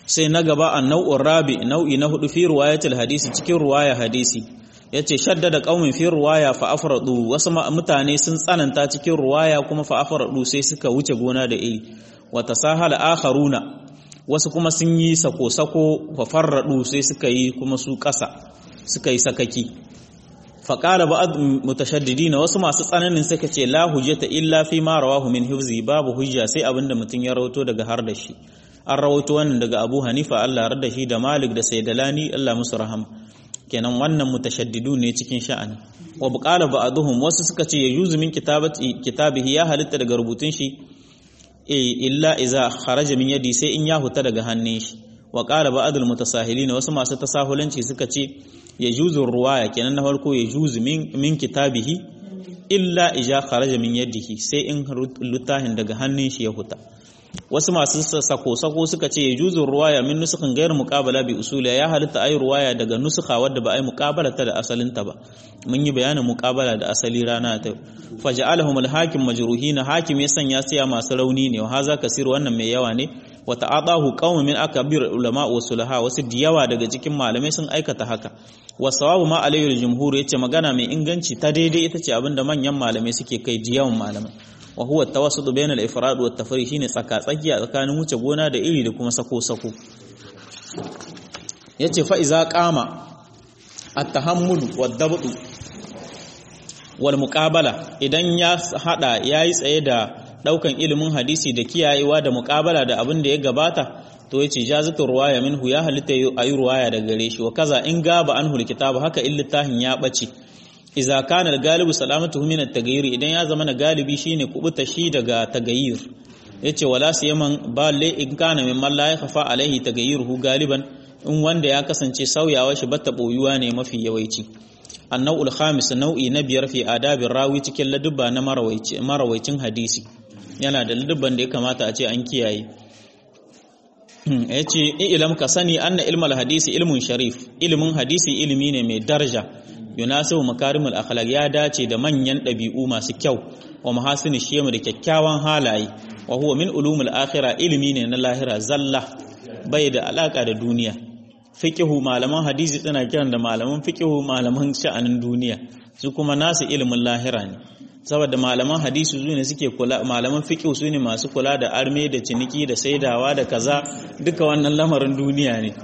sai na gaba an nau'in rabi nau'i na hudu fi ruwayatul hadisi cikin ruwaya hadisi yace shaddada qaumin fi ruwaya fa afradu wasu mutane sun tsananta cikin ruwaya kuma fa afradu sai suka wuce gona da iri wa tasahala akharuna wasu kuma sun yi sako sako fa farradu sai suka yi kuma su kasa suka yi sakaki fa qala ba'd mutashaddidin wasu masu tsananin suka ce la hujjata illa fi ma rawahu min hifzi babu hujja sai abinda mutun ya rawato daga har da shi an rawaito wannan daga Abu Hanifa Allah radda shi da Malik da Sayyidalani Allah musu rahama kenan wannan mutashaddidu ne cikin sha'ani wa buqala ba'dhum wasu suka ce yajuzu min kitabati kitabihi ya halitta daga rubutun shi e illa iza kharaja min yadi sai in ya huta daga hannun shi wa qala ba'dul mutasahilin wasu masu tasahulanci suka ce yajuzu ruwaya kenan na farko yajuzu min min kitabihi illa iza kharaja min yadihi sai in lutahin daga hannun shi ya huta wasu masu sako-sako suka ce juzun ruwaya min nusukan gayar muƙabala bi usula ya halitta ayi ruwaya daga nusuka wadda ba a yi muƙabala ta da asalinta ba mun yi bayanin muƙabala da asali rana ta faja'alahum al-hakim majruhina hakim ya sanya siya masu rauni ne wa haza kasir wannan mai yawa ne wa ta'adahu qaumun min akabir ulama wa sulaha wasu diyawa daga cikin malamai sun aikata haka wa sawabu ma alayhi al-jumhur yace magana mai inganci ta daidai ita ce abinda manyan malamai suke kai diyawan malamai wa huwa tawassudu bayna al-ifrad wa at-tafriq shine tsaka tsakiya tsakanin wuce gona da iri da kuma sako sako yace fa iza qama at-tahammul wad-dabt wal muqabala idan ya hada yayi tsaye da daukan ilimin hadisi da kiyayewa da muqabala da abin da ya gabata to yace jazatu ruwaya minhu ya halitta ayi ruwaya daga gare shi wa kaza in gaba anhu al-kitab haka illitahin ya bace iza kana al-galibu salamatuhu min at-taghayyur idan ya zama na galibi shine kubuta shi daga tagayyur yace wala siyaman balle in kana min man la yakhfa alaihi taghayyuruhu galiban in wanda ya kasance sauyawa shi bata boyuwa ne mafi yawaici annau'ul khamis nau'i na biyar fi adabin rawi cikin ladubba na marawaicin hadisi yana da ladubban da ya kamata a ce an kiyaye yace ilam ka sani anna ilmal hadisi ilmun sharif ilmin hadisi ilimi ne mai daraja yunasibu makarimul akhlaq ya dace da manyan ɗabi'u masu kyau wa mahasini shemu da kyakkyawan halaye wa huwa min ulumul akhirah ilimi ne na lahira zalla bai da alaka da duniya fiqhu malaman hadisi tana kiran da malaman fiqhu malaman sha'anin duniya su kuma nasu ilimin lahira ne saboda malaman hadisi su ne suke kula malaman fiqhu su ne masu kula da arme da ciniki da saidawa da kaza duka wannan lamarin duniya ne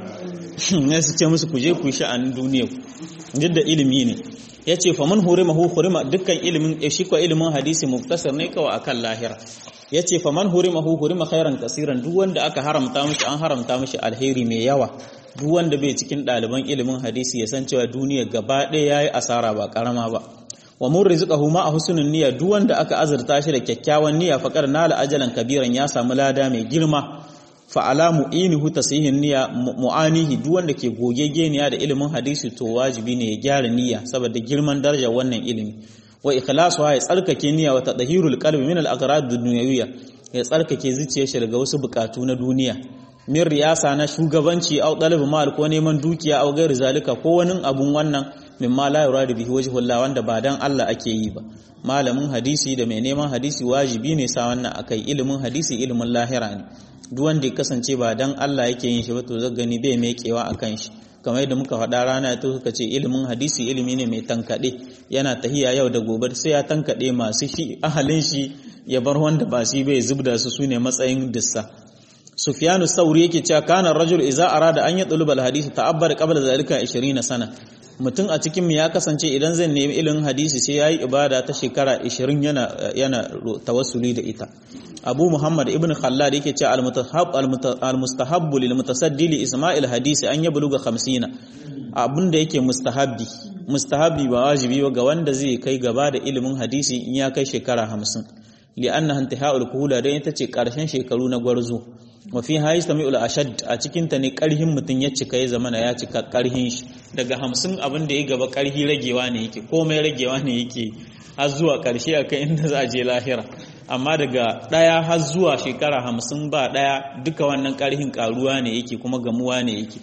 ne su ce musu ku je ku sha'anin duniya duk da ilimi ne ya ce faman hurima hu hurima dukkan ilimin shi ko ilimin hadisi muktasar ne kawai akan lahira ya ce faman hurima hu hurima khairan kasiran duk wanda aka haramta mishi an haramta mishi alheri mai yawa duk wanda bai cikin ɗaliban ilimin hadisi ya san cewa duniya gaba ɗaya yayi asara ba karama ba wa mun rizqahu ma a husnul niyya duk wanda aka azurta shi da kyakkyawan niyya faqar nala ajalan kabiran ya samu lada mai girma fa'ala mu'inihu tasihin niyya mu'anihi duk wanda ke gogegeniya da ilimin hadisi to wajibi ne ya gyara niyya saboda girman darajar wannan ilimi wa ikhlasu ya tsarkake niyya wa tadhhirul qalbi min al-aghrad ad-dunyawiyya ya tsarkake zuciyar shi daga wasu bukatu na duniya min riyasa na shugabanci au talab mal ko neman dukiya au gairi zalika ko wani abun wannan mimma la yuradu bihi wajhullah wanda ba dan Allah ake yi ba malamin hadisi da mai neman hadisi wajibi ne sa wannan akai ilimin hadisi ilimin lahira ne duk wanda ya kasance ba dan Allah yake yin shi ba to zan gani bai mekewa akan shi kamar yadda muka faɗa rana ta suka ce ilimin hadisi ilimi ne mai tankaɗe yana tahiya yau da gobe sai ya tankaɗe masu shi ahalin shi ya bar wanda ba shi bai zubda su sune matsayin dissa Sufyanu Sauri yake cewa kana rajul idza arada an yatluba al-hadith ta'abbar qabla zalika 20 sana mutum a cikin mu ya kasance idan zai nemi ilimin hadisi sai yayi ibada ta shekara 20 yana yana tawassuli da ita Abu Muhammad ibn Khallad yake cewa al-mutahab al-mustahabbu lil mutasaddi li isma'il hadisi an yabluga 50 abinda yake mustahabbi mustahabbi ba wajibi ba ga wanda zai kai gaba da ilimin hadisi in ya kai shekara 50 li'annaha intihaul kuhula dan ita ce karshen shekaru na gwarzo wa fi hayis tamiul ashad a cikin ta ne karhin mutun ya cika ya zamana ya cika karhin shi daga 50 abin da ya gaba karhi ragewa ne yake komai ragewa ne yake har zuwa karshe akai inda za a je lahira amma daga ɗaya har zuwa shekara hamsin ba ɗaya duka wannan ƙarhin ƙaruwa ne yake kuma gamuwa ne yake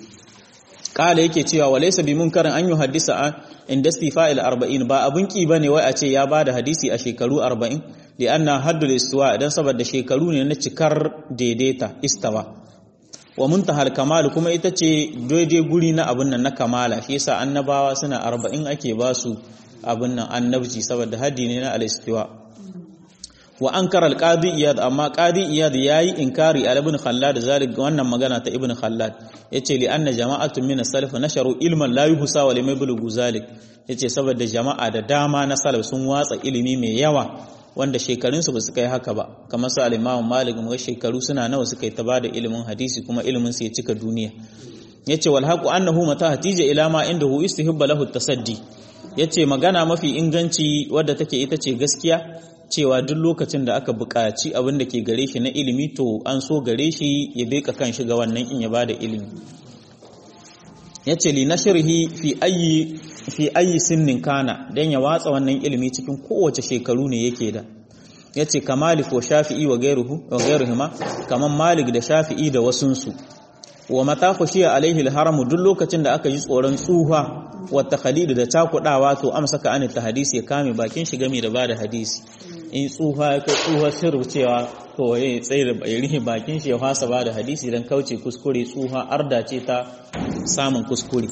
ƙala yake cewa wa laysa bi munkarin an yuhaddisa an inda istifa'il 40 ba abun ki bane wai a ce ya bada hadisi a shekaru 40 li anna haddul istiwa idan saboda shekaru ne na cikar daidaita istawa wa muntahal kamal kuma ita ce daidai guri na abin nan na kamala shi yasa annabawa suna arba'in ake ba su abin nan annabci saboda haddi ne na al-istiwa wa ankara al-qadi iyad amma qadi iyad yayi inkari al ibn khallad zalik wannan magana ta ibn khallad yace li anna jama'atun min as-salaf nasharu ilman la yuhsa wa lam yablughu zalik yace saboda jama'a da dama na salaf sun watsa ilimi mai yawa wanda shekarunsu ba su kai haka ba kamar su al-imam malik mu shekaru suna nawa suka yi ta bada ilimin hadisi kuma ilimin su ya cika duniya yace wal haqu annahu mata hatija ila ma indahu istihibba lahu tasaddi yace magana mafi inganci wadda take ita ce gaskiya cewa duk lokacin da aka buƙaci abin da ke gare shi na ilimi to an so gare shi ya beka kan shi ga wannan in ya bada ilimi yace li nashrihi fi ayi fi ayi sinnin kana dan ya watsa wannan ilimi cikin kowace shekaru ne yake da yace kamalik wa shafi'i wa gairuhu wa gairuhuma kaman malik da shafi'i da wasunsu wa mata khushiya alaihi alharamu duk lokacin da aka ji tsoron tsuha wa takhalid da takudawa to amsaka an hadisi ya kame bakin shi game da bada hadisi in tsuha ya kai tsuha sirru cewa to ya tsaye da ya rihe bakin shi ya fasa bada hadisi dan kauce kuskure tsuha arda ce ta samun kuskure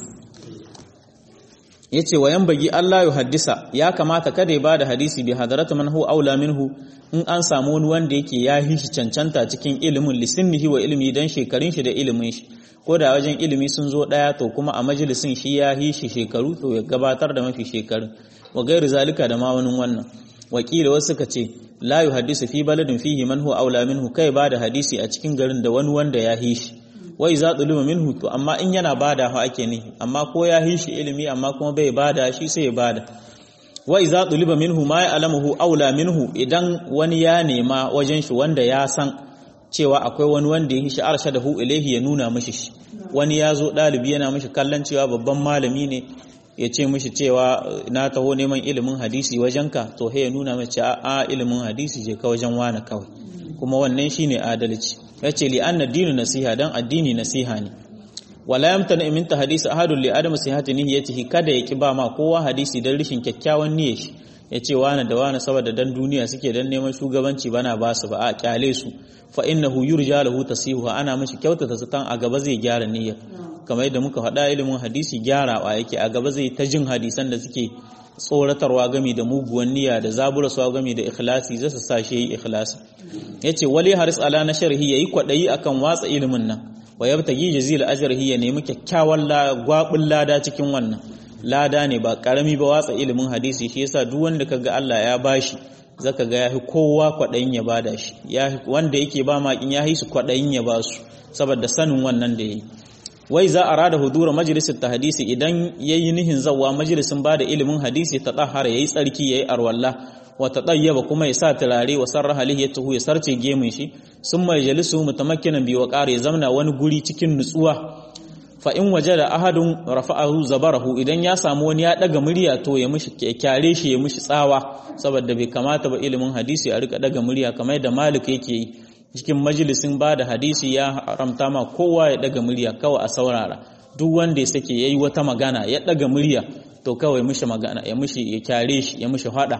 yace wa bagi Allah ya haddisa ya kamata kada ya bada hadisi bi hadaratu man huwa aula minhu in an samu wani wanda yake ya hishi cancanta cikin ilimin lisinnihi wa ilmi dan shekarun shi da ilimin shi ko da wajen ilimi sun zo daya to kuma a majalisin shi ya hishi shekaru to ya gabatar da mafi shekaru wa gairu zalika da ma wani wannan wakila wasu suka ce la yuhaddisu fi baladin fihi man huwa aula minhu kai bada hadisi a cikin garin da wani wanda ya hishi wai za ɗulima minhu to amma in yana bada ha ake nihi amma ko ya yi shi ilimi amma kuma bai bada shi sai ya bada wai za ɗulima minhu ma ya alamahu aula minhu idan wani ya nema wajen shi wanda ya san cewa akwai wani wanda ya yi shi arsha da hu ilaihi ya nuna mishi shi wani ya zo ɗalibi yana mishi kallon cewa babban malami ne ya ce mishi cewa na taho neman ilimin hadisi wajenka to ya nuna mace a ilimin hadisi je ka wajen wani kawai kuma wannan shine adalci yace li anna dinu nasiha dan addini nasiha ne wala yamtana min hadisi ahadun li adam sihhati niyyatihi kada ya ki ba ma kowa hadisi dan rishin kyakkyawan niyyar shi yace wani da wani saboda dan duniya suke dan neman shugabanci bana ba su ba a kyale su fa innahu yurja lahu tasihu ana mishi kyautata zaton a gaba zai gyara niyyar kamar yadda muka faɗa ilimin hadisi gyarawa yake a gaba zai ta jin hadisan da suke tsoratarwa gami da muguwan niyya da zaburaswa gami da ikhlasi zai sa shi yi ikhlasi yace wali haris ala na sharhi yayi kwadayi akan watsa ilimin nan wa yabtagi jazil ajrihi ya nemi kyakkyawan gwabin lada cikin wannan lada ne ba karami ba watsa ilimin hadisi shi yasa duk wanda kaga Allah ya bashi zaka ga yahi kowa kwadayin ya bada shi ya wanda yake ba makin yahi su kwadayin ya ba su saboda sanin wannan da yayi wai za a rada hudura majalisar ta hadisi idan ya yi nihin zawa majalisin ba da ilimin hadisi ta ɗahara ya yi tsarki ya yi arwalla wata ɗayyaba kuma ya sa turare wa sarra halihi ya tuhu ya sarce gemun shi sun mai jalisu mutamakkinan biyu wa ƙara ya zamna wani guri cikin nutsuwa fa in waje da ahadun rafa'ahu zabarahu idan ya samu wani ya ɗaga murya to ya mishi kyare shi ya mishi tsawa saboda bai kamata ba ilimin hadisi a rika ɗaga murya kamar da malik yake yi cikin majalisin ba da hadisi ya haramta ma kowa ya daga murya kawai a saurara duk wanda ya sake yayi wata magana ya daga murya to kawai mishi magana ya mishi ya kyare shi ya mishi hada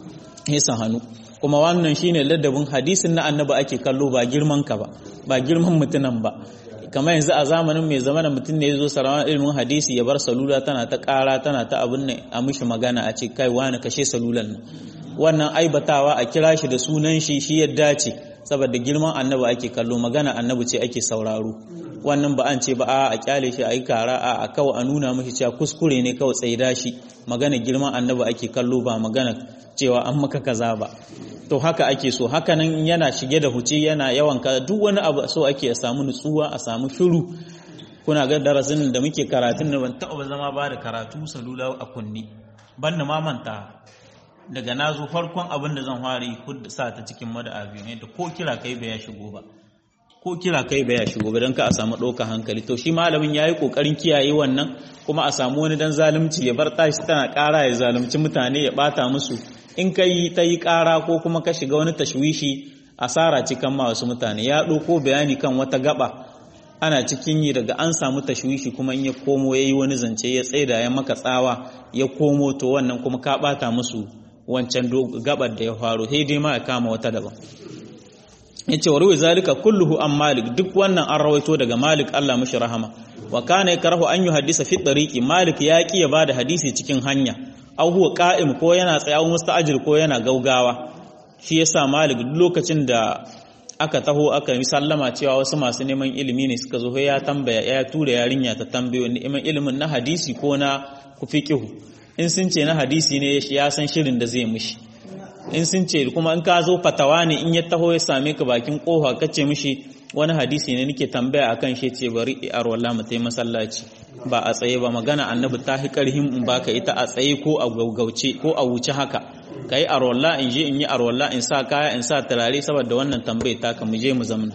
ya hannu kuma wannan shine ladabin hadisin na annabi ake kallo ba girman ka ba ba girman mutunan ba kamar yanzu a zamanin mai zamanin mutum ne ya zo sarawan ilimin hadisi ya bar salula tana ta kara tana ta abin nan a mishi magana a ce kai wani kashe salulan nan wannan aibatawa a kira shi da sunan shi shi ya dace saboda girman annabi ake kallo magana annabi ce ake sauraro wannan ba an ce ba a kyale shi a yi kara a kawai a nuna mashi cewa kuskure ne kawai tsaida shi magana girman annabi ake kallo ba magana cewa an maka kaza ba to haka ake so haka nan yana shige da huce yana yawan ka duk wani abu so ake a samu nutsuwa a samu shiru kuna ga darasin da muke karatun da ban taɓa zama ba da karatu salula a kunni ban na mamanta daga na zo farkon abin da zan fara yi sa ta cikin mada'a biyu ne da ko kira kai bai ya shigo ba ko kira kai bai ya shigo ba don ka a samu ɗaukar hankali to shi malamin ya yi ƙoƙarin kiyaye wannan kuma a samu wani dan zalunci ya bar tashi tana ƙara ya zalunci mutane ya ɓata musu in ka yi ta yi ƙara ko kuma ka shiga wani tashwishi asara cikin ma wasu mutane ya ɗauko bayani kan wata gaba ana cikin yi daga an samu tashwishi kuma in ya komo ya yi wani zance ya tsaida ya maka tsawa ya komo to wannan kuma ka ɓata musu wancan gabar da ya faru sai dai ma ya kama wata daban yace wa ruwi zalika kulluhu an malik duk wannan an rawaito daga malik Allah mishi rahama wa kana yakrahu an yuhaddisa fi tariqi malik ya ki ya bada hadisi cikin hanya aw huwa qa'im ko yana tsayawa musta'jil ko yana gaugawa shi yasa malik lokacin da aka taho aka yi sallama cewa wasu masu neman ilimi ne suka zo ya tambaya ya tura yarinya ta tambayo neman ilimin na hadisi ko na kufiqihu in sun ce na hadisi ne ya san shirin da zai mishi in sun ce kuma in ka zo fatawa ne in ya taho ya same ka bakin kofa ka ce mishi wani hadisi ne nake tambaya akan shi ce bari a rawalla mu tai masallaci ba a tsaye ba magana annabi ta hi karhim in baka ita a tsaye ko a gaugauce ko a wuce haka kai a rawalla in je in yi a rawalla in sa kaya in sa turare saboda wannan tambaye ta ka mu je mu zamna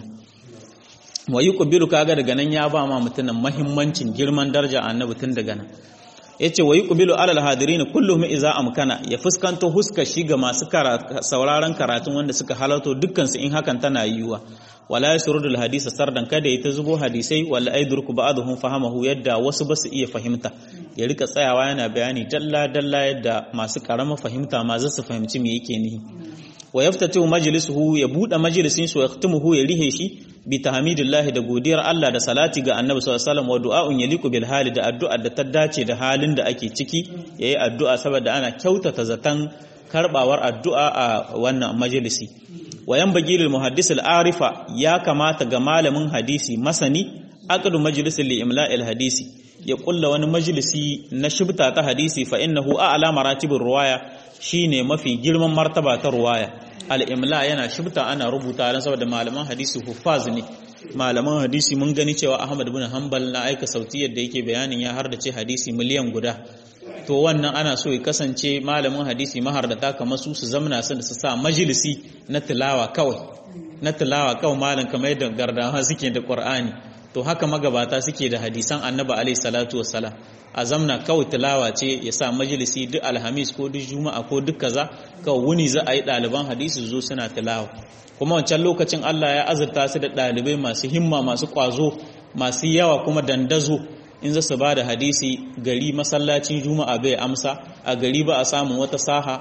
wa yuqbilu kaga daga nan ya ba ma mutumin muhimmancin girman daraja annabi tun daga nan yace wa yuqbilu alal hadirin kulluhum idza amkana ya fuskanto huska shi ga masu sauraron karatun wanda suka halarto dukkan su in hakan tana yiwuwa wala yasrudu al hadisa sardan kada ya ta zubo hadisai wala aidurku ba'dhum fahamahu yadda wasu basu iya fahimta ya rika tsayawa yana bayani dalla dalla yadda masu karama fahimta ma za su fahimci me yake nihi wa yaftatu majlisuhu ya bude majalisin su yaktumuhu ya rihe shi bi tahmidillahi da godiyar Allah da salati ga Annabi sallallahu alaihi wasallam wa du'a'un yaliqu bil hali da addu'a da ta dace da halin da ake ciki yayi addu'a saboda ana kyautata zatan karbawar addu'a a wannan majalisi wa yanbaghi lil muhaddis al arifa ya kamata ga malamin hadisi masani aqdu majlisin li imla'il hadisi ya kulla wani majalisi na shibta ta hadisi fa innahu a'la maratibir ruwaya shine mafi girman martaba ta ruwaya al-imla yana shibta ana rubuta dan saboda malaman hadisi huffaz ne malaman hadisi mun gani cewa Ahmad ibn Hanbal na aika sautiyar da yake bayanin ya hardace hadisi miliyan guda to wannan ana so ya kasance malamin hadisi mahardata kamar su su zamna su su sa majalisi na tilawa kawai na tilawa kawai malam kamar yadda gardawa suke da Qur'ani to haka magabata suke da hadisan Annabi alaihi salatu wassalam a zamna kawai tilawa ce ya sa majalisi duk alhamis ko duk juma'a ko duk kaza kawai wuni za a yi ɗaliban hadisi zo suna tilawa kuma wancan lokacin Allah ya azurta su da ɗalibai masu himma masu ƙwazo masu yawa kuma dandazo in za su ba da hadisi gari masallacin juma'a bai amsa a gari ba a samun wata saha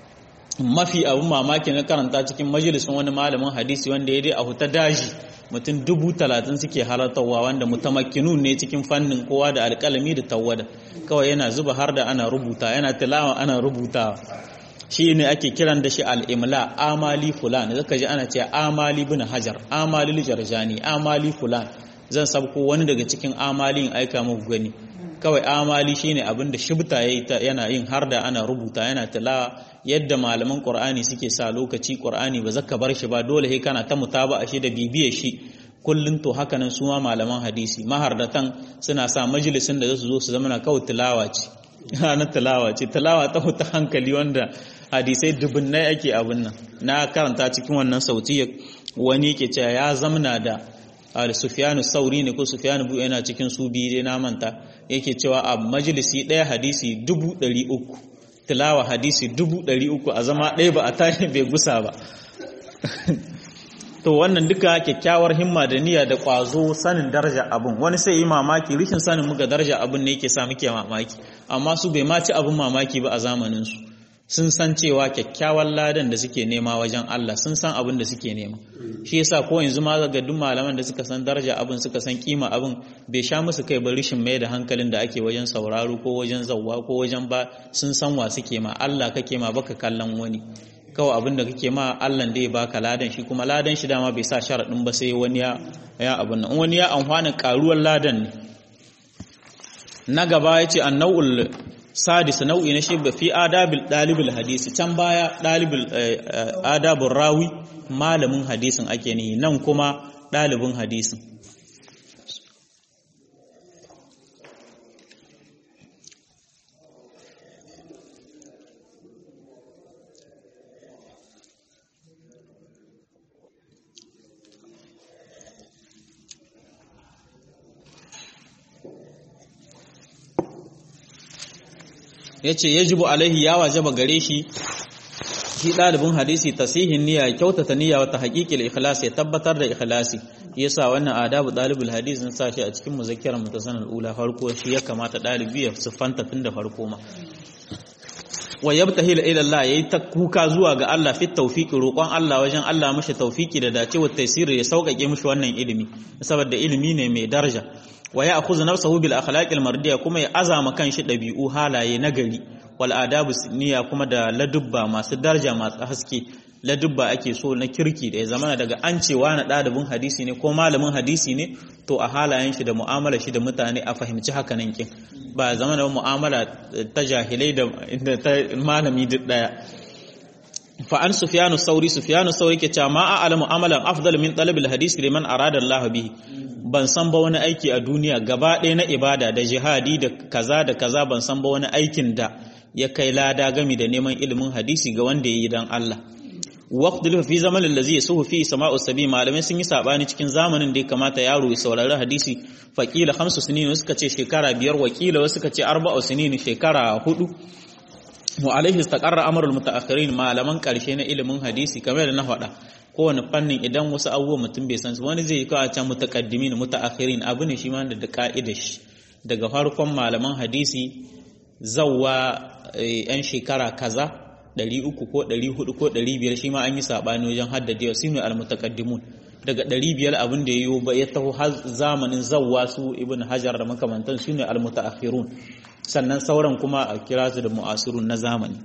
mafi abin mamaki na karanta cikin majalisun wani malamin hadisi wanda ya dai a huta daji mutum dubu talatin suke halartarwa wanda mutamakkinu ne cikin fannin kowa da alƙalami da tawada kawai yana zuba har da ana rubuta yana tilawa ana rubutawa shi ne ake kiran da shi al'imla amali fulan zaka ji ana ce amali bin hajar amali jarjani amali fulan zan sabko wani daga cikin amalin aika muku gani kawai amali shine abin da shibta yana yin har da ana rubuta yana tilawa yadda malaman qur'ani suke sa lokaci qur'ani ba zaka bar shi ba dole sai kana ta mutaba shi da bibiye shi kullun to haka nan su ma malaman hadisi mahardatan suna sa majalisin da zasu zo su zama na kawai tilawa ce na tilawa ce tilawa ta ta hankali wanda hadisai dubunnai ake abin nan na karanta cikin wannan sautiyar wani yake cewa ya zamna da Sufyanu Sauri ne ko Sufyanu Bu yana cikin su biyu dai na manta yake cewa a majalisi ɗaya hadisi dubu ɗari uku tilawa hadisi dubu ɗari uku a zama ɗaya ba a tashi bai gusa ba to wannan duka kyakkyawar himma da niyya da ƙwazo sanin daraja abin wani sai yi mamaki rishin sanin muga daraja abin ne yake sa muke mamaki amma su bai ma ci abin mamaki ba a zamaninsu sun san cewa kyakkyawan ladan da suke nema wajen Allah sun san abin da suke nema shi yasa ko yanzu ma ga duk malaman da suka san daraja abin suka san kima abin bai sha musu kai ba rishin mai da hankalin da ake wajen sauraro ko wajen zawwa ko wajen ba sun san wa suke ma Allah kake ma baka kallon wani kawai abin da kake ma Allah da ya baka ladan shi kuma ladan shi dama bai sa sharadin ba sai wani ya ya abin nan wani ya amfana karuwar ladan ne na gaba yace annau'ul sadis nau'i na shi fi adabil dalibul hadisi can baya dalibul adabur rawi malamin hadisin ake nihi nan kuma dalibin hadisin ya ce yajibu alaihi ya wajaba gare shi shi ɗalibin hadisi tasihin niyya kyautata niyya wata haƙiƙil ikhlas ya tabbatar da ikhlasi yasa wannan adabu ɗalibul hadisi sun sa shi a cikin muzakkirar mutasanar ula farko shi ya kamata ɗalibi ya siffanta tun da farko ma wa yabtahil ila Allah yayi ta kuka zuwa ga Allah fi tawfiqi roƙon Allah wajen Allah mishi tawfiki da dacewa taysiri ya sauƙaƙe mishi wannan ilimi saboda ilimi ne mai daraja wa ya akhudhu nafsahu bil akhlaqil mardiya kuma ya azama kanshi dabi'u halaye nagari wal adabu niyya kuma da ladubba masu daraja masu haske ladubba ake so na kirki da ya zama daga an cewa na ɗalibin hadisi ne ko malamin hadisi ne to a halayen shi da mu'amala shi da mutane a fahimci haka nan kin ba zama da mu'amala ta jahilai da ta malami duk daya fa an sufyanu sauri sufyanu sauri ke cewa ma a'lamu amalan afdal min talab hadisi liman arada Allah bihi ban san ba wani aiki a duniya gaba ɗaya na ibada da jihadi da kaza da kaza ban san ba wani aikin da ya kai lada gami da neman ilimin hadisi ga wanda ya yi dan Allah waqtul fi zamanin da zai suhu fi sama'u sabi malamai sun yi sabani cikin zamanin da ya kamata yaro ya saurari hadisi faqila khamsu sinin suka ce shekara biyar wakila wasu suka ce arba'u sinin shekara hudu wa alaihi istaqarra amrul mutaakhirin malaman karshe na ilimin hadisi kamar da na faɗa kowane fannin idan wasu abubuwa mutum bai san su wani zai kawo can mutaqaddimin mutaakhirin abu ne shi ma da ka'ida shi daga farkon malaman hadisi zawwa yan shekara kaza 300 ko 400 ko 500 shi ma an yi sabani wajen haddadewa sinu al-mutaqaddimun daga 500 abin da yayo ba ya taho har zamanin zawwa su ibn hajar da makamantan sunu al-mutaakhirun sannan sauran kuma a kira su da mu'asirun na zamani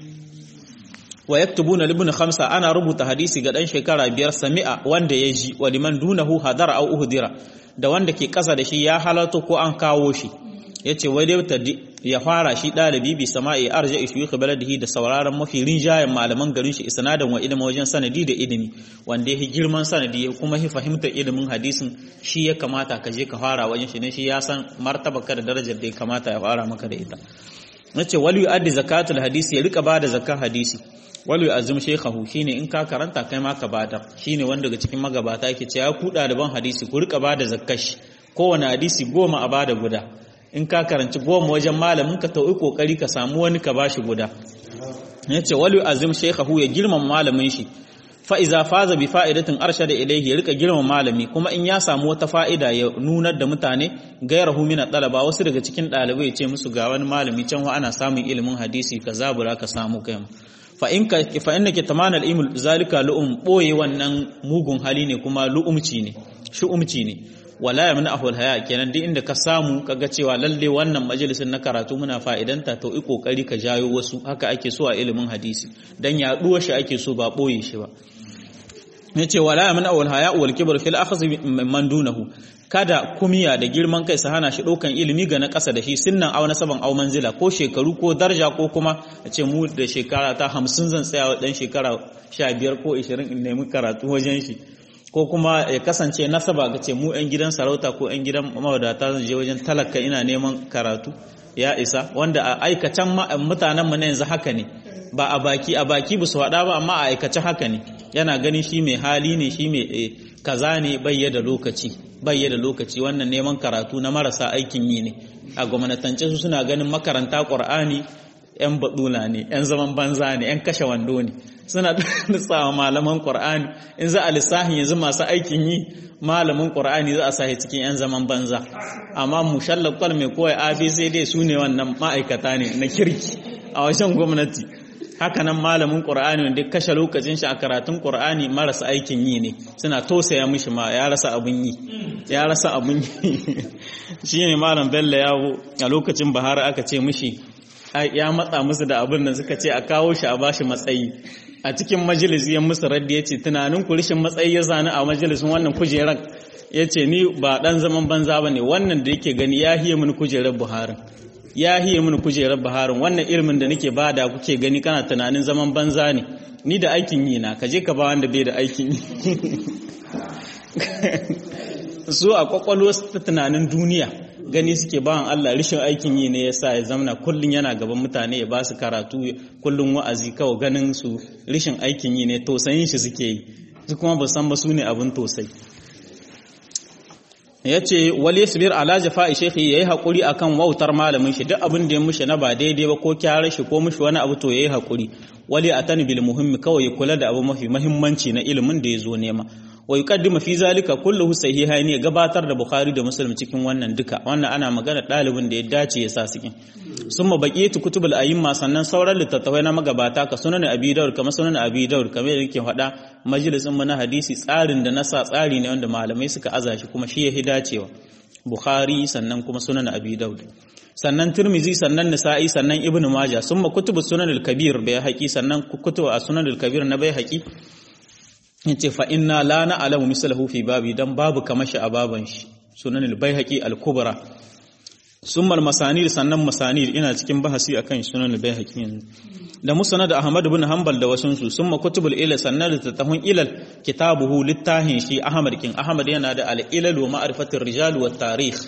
wa yaktubuna libn khamsa ana rubuta hadisi ga dan shekara biyar sami'a wanda ya ji wa liman dunahu hadara aw uhdira da wanda ke kasa da shi ya halarta ko an kawo shi yace wai dai ya fara shi dalibi bi sama'i arja ishuyukh baladihi da sauraron mafi rinjayen malaman garin shi isnadan wa ilmi wajen sanadi da ilimi wanda yake girman sanadi ya kuma hi fahimtar ilimin hadisin shi ya kamata ka je ka fara wajen shi ne shi ya san martaba ka da darajar da ya kamata ya fara maka da ita nace wal yu'addi zakatul hadisi ya rika bada zakar hadisi wal yu'azzim shaykhahu shine in ka karanta kai ma ka bada shine wanda daga cikin magabata yake cewa ku ɗaliban hadisi ku rika bada zakkar shi kowane hadisi goma a bada guda in ka karanci goma wajen malamin ka tau'i kokari ka samu wani ka bashi guda yace wali azim shaykhahu ya girmama malamin shi fa iza faza bi fa'idatin arshada ilayhi ya rika girmama malami kuma in ya samu wata fa'ida ya nunar da mutane gairahu min talaba wasu daga cikin dalibai ya ce musu ga wani malami can wa ana samun ilimin hadisi ka zabura ka samu kai fa in ka fa innaka tamana al-ilm zalika lu'um boye wannan mugun hali ne kuma lu'umci ne shu'umci ne wala ya mana ahul haya kenan duk inda ka samu kaga cewa lalle wannan majalisin na karatu muna fa'idanta to i kokari ka jayo wasu haka ake so a ilimin hadisi dan yaduwa shi ake so ba boye shi ba yace wala ya mana ahul haya wal kibr fil akhz man dunahu kada kumiya da girman kai su hana shi ɗaukan ilimi ga na ƙasa da shi sinnan au nasaban au manzila ko shekaru ko darja ko kuma a ce mu da shekara ta hamsin zan tsaya wa ɗan shekara sha biyar ko ishirin in nemi karatu wajen shi ko kuma ya kasance nasaba ga ce mu 'yan gidan sarauta ko 'yan gidan mawadata zan je wajen talaka ina neman karatu ya isa wanda a aikacen mutanen mu na yanzu haka ne ba a baki a baki ba su haɗa ba amma a aikace haka ne yana ganin shi mai hali ne shi mai kaza ne bayya da lokaci bayya da lokaci wannan neman karatu na marasa aikin yi ne a gwamnatance su suna ganin makaranta ƙur'ani 'yan baɗula ne 'yan zaman banza ne 'yan kashe wando ne suna lissawa malaman ƙur'ani in za a lissahin yanzu masu aikin yi malamin ƙur'ani za a sahi cikin 'yan zaman banza amma mushallar kwal mai kowai abc dai su ne wannan ma'aikata ne na kirki a wajen gwamnati hakanan malamin ƙur'ani wanda kashe lokacin shi a karatun ƙur'ani marasa aikin yi ne suna tosaya mishi ma ya rasa abun yi ya rasa abun yi shine malam bello yawo a lokacin bahara aka ce mishi ya matsa musu da abin da suka ce a kawo shi a bashi matsayi a cikin majalisi ya musu raddi ya ce tunanin ku rishin matsayi ya zani a majalisin wannan kujerar ya ce ni ba dan zaman banza ba ne wannan da yake gani ya hiye mini kujerar buharin ya hiye mini kujerar buharin wannan ilimin da nake bada kuke gani kana tunanin zaman banza ne ni da aikin yi na kaje ka ba wanda bai da aikin yi su a kwakwalwa ta tunanin duniya gani suke bawan Allah rishin aikin yi ne yasa ya zamana kullun yana gaban mutane ya ba su karatu kullun wa'azi kawai ganin su rishin aikin yi ne tosayin shi suke yi su kuma ba san ba su ne abin tosai ya ce wale sabir ala jafa'i shekhi ya yi haƙuri a kan wautar malamin shi duk abin da ya mushe na ba daidai ba ko kyara shi ko mushi wani abu to ya yi haƙuri wale a tani bil muhimmi kawai ya kula da abu mafi mahimmanci na ilimin da ya zo nema wa yuqaddimu fi zalika kulluhu sahihain ya gabatar da bukhari da muslim cikin wannan duka wannan ana magana dalibin da ya dace ya sa cikin summa baqiyatu kutubul a'imma sannan sauran littattafai na magabata ka sunan abi daud kamar sunan abi daud kamar yake faɗa majalisin mu na hadisi tsarin da nasa tsari ne wanda malamai suka aza shi kuma shi ya dacewa bukhari sannan kuma sunan abi daud sannan tirmizi sannan nisa'i sannan ibnu maja summa kutubus sunan al-kabir bai haƙi sannan kutubu a sunan al-kabir na bai haƙi yace fa inna la na'lamu mislahu fi babi dan babu kamar shi a baban shi sunan al-baihaqi al-kubra summa al-masanir sannan masanir ina cikin bahasi akan sunan al-baihaqi yanzu da musnad ahmad ibn hanbal da wasun su summa kutubul ilal sannan litatahun ilal kitabuhu littahin shi ahmad kin ahmad yana da al-ilal wa ma'rifatir rijal wa tarikh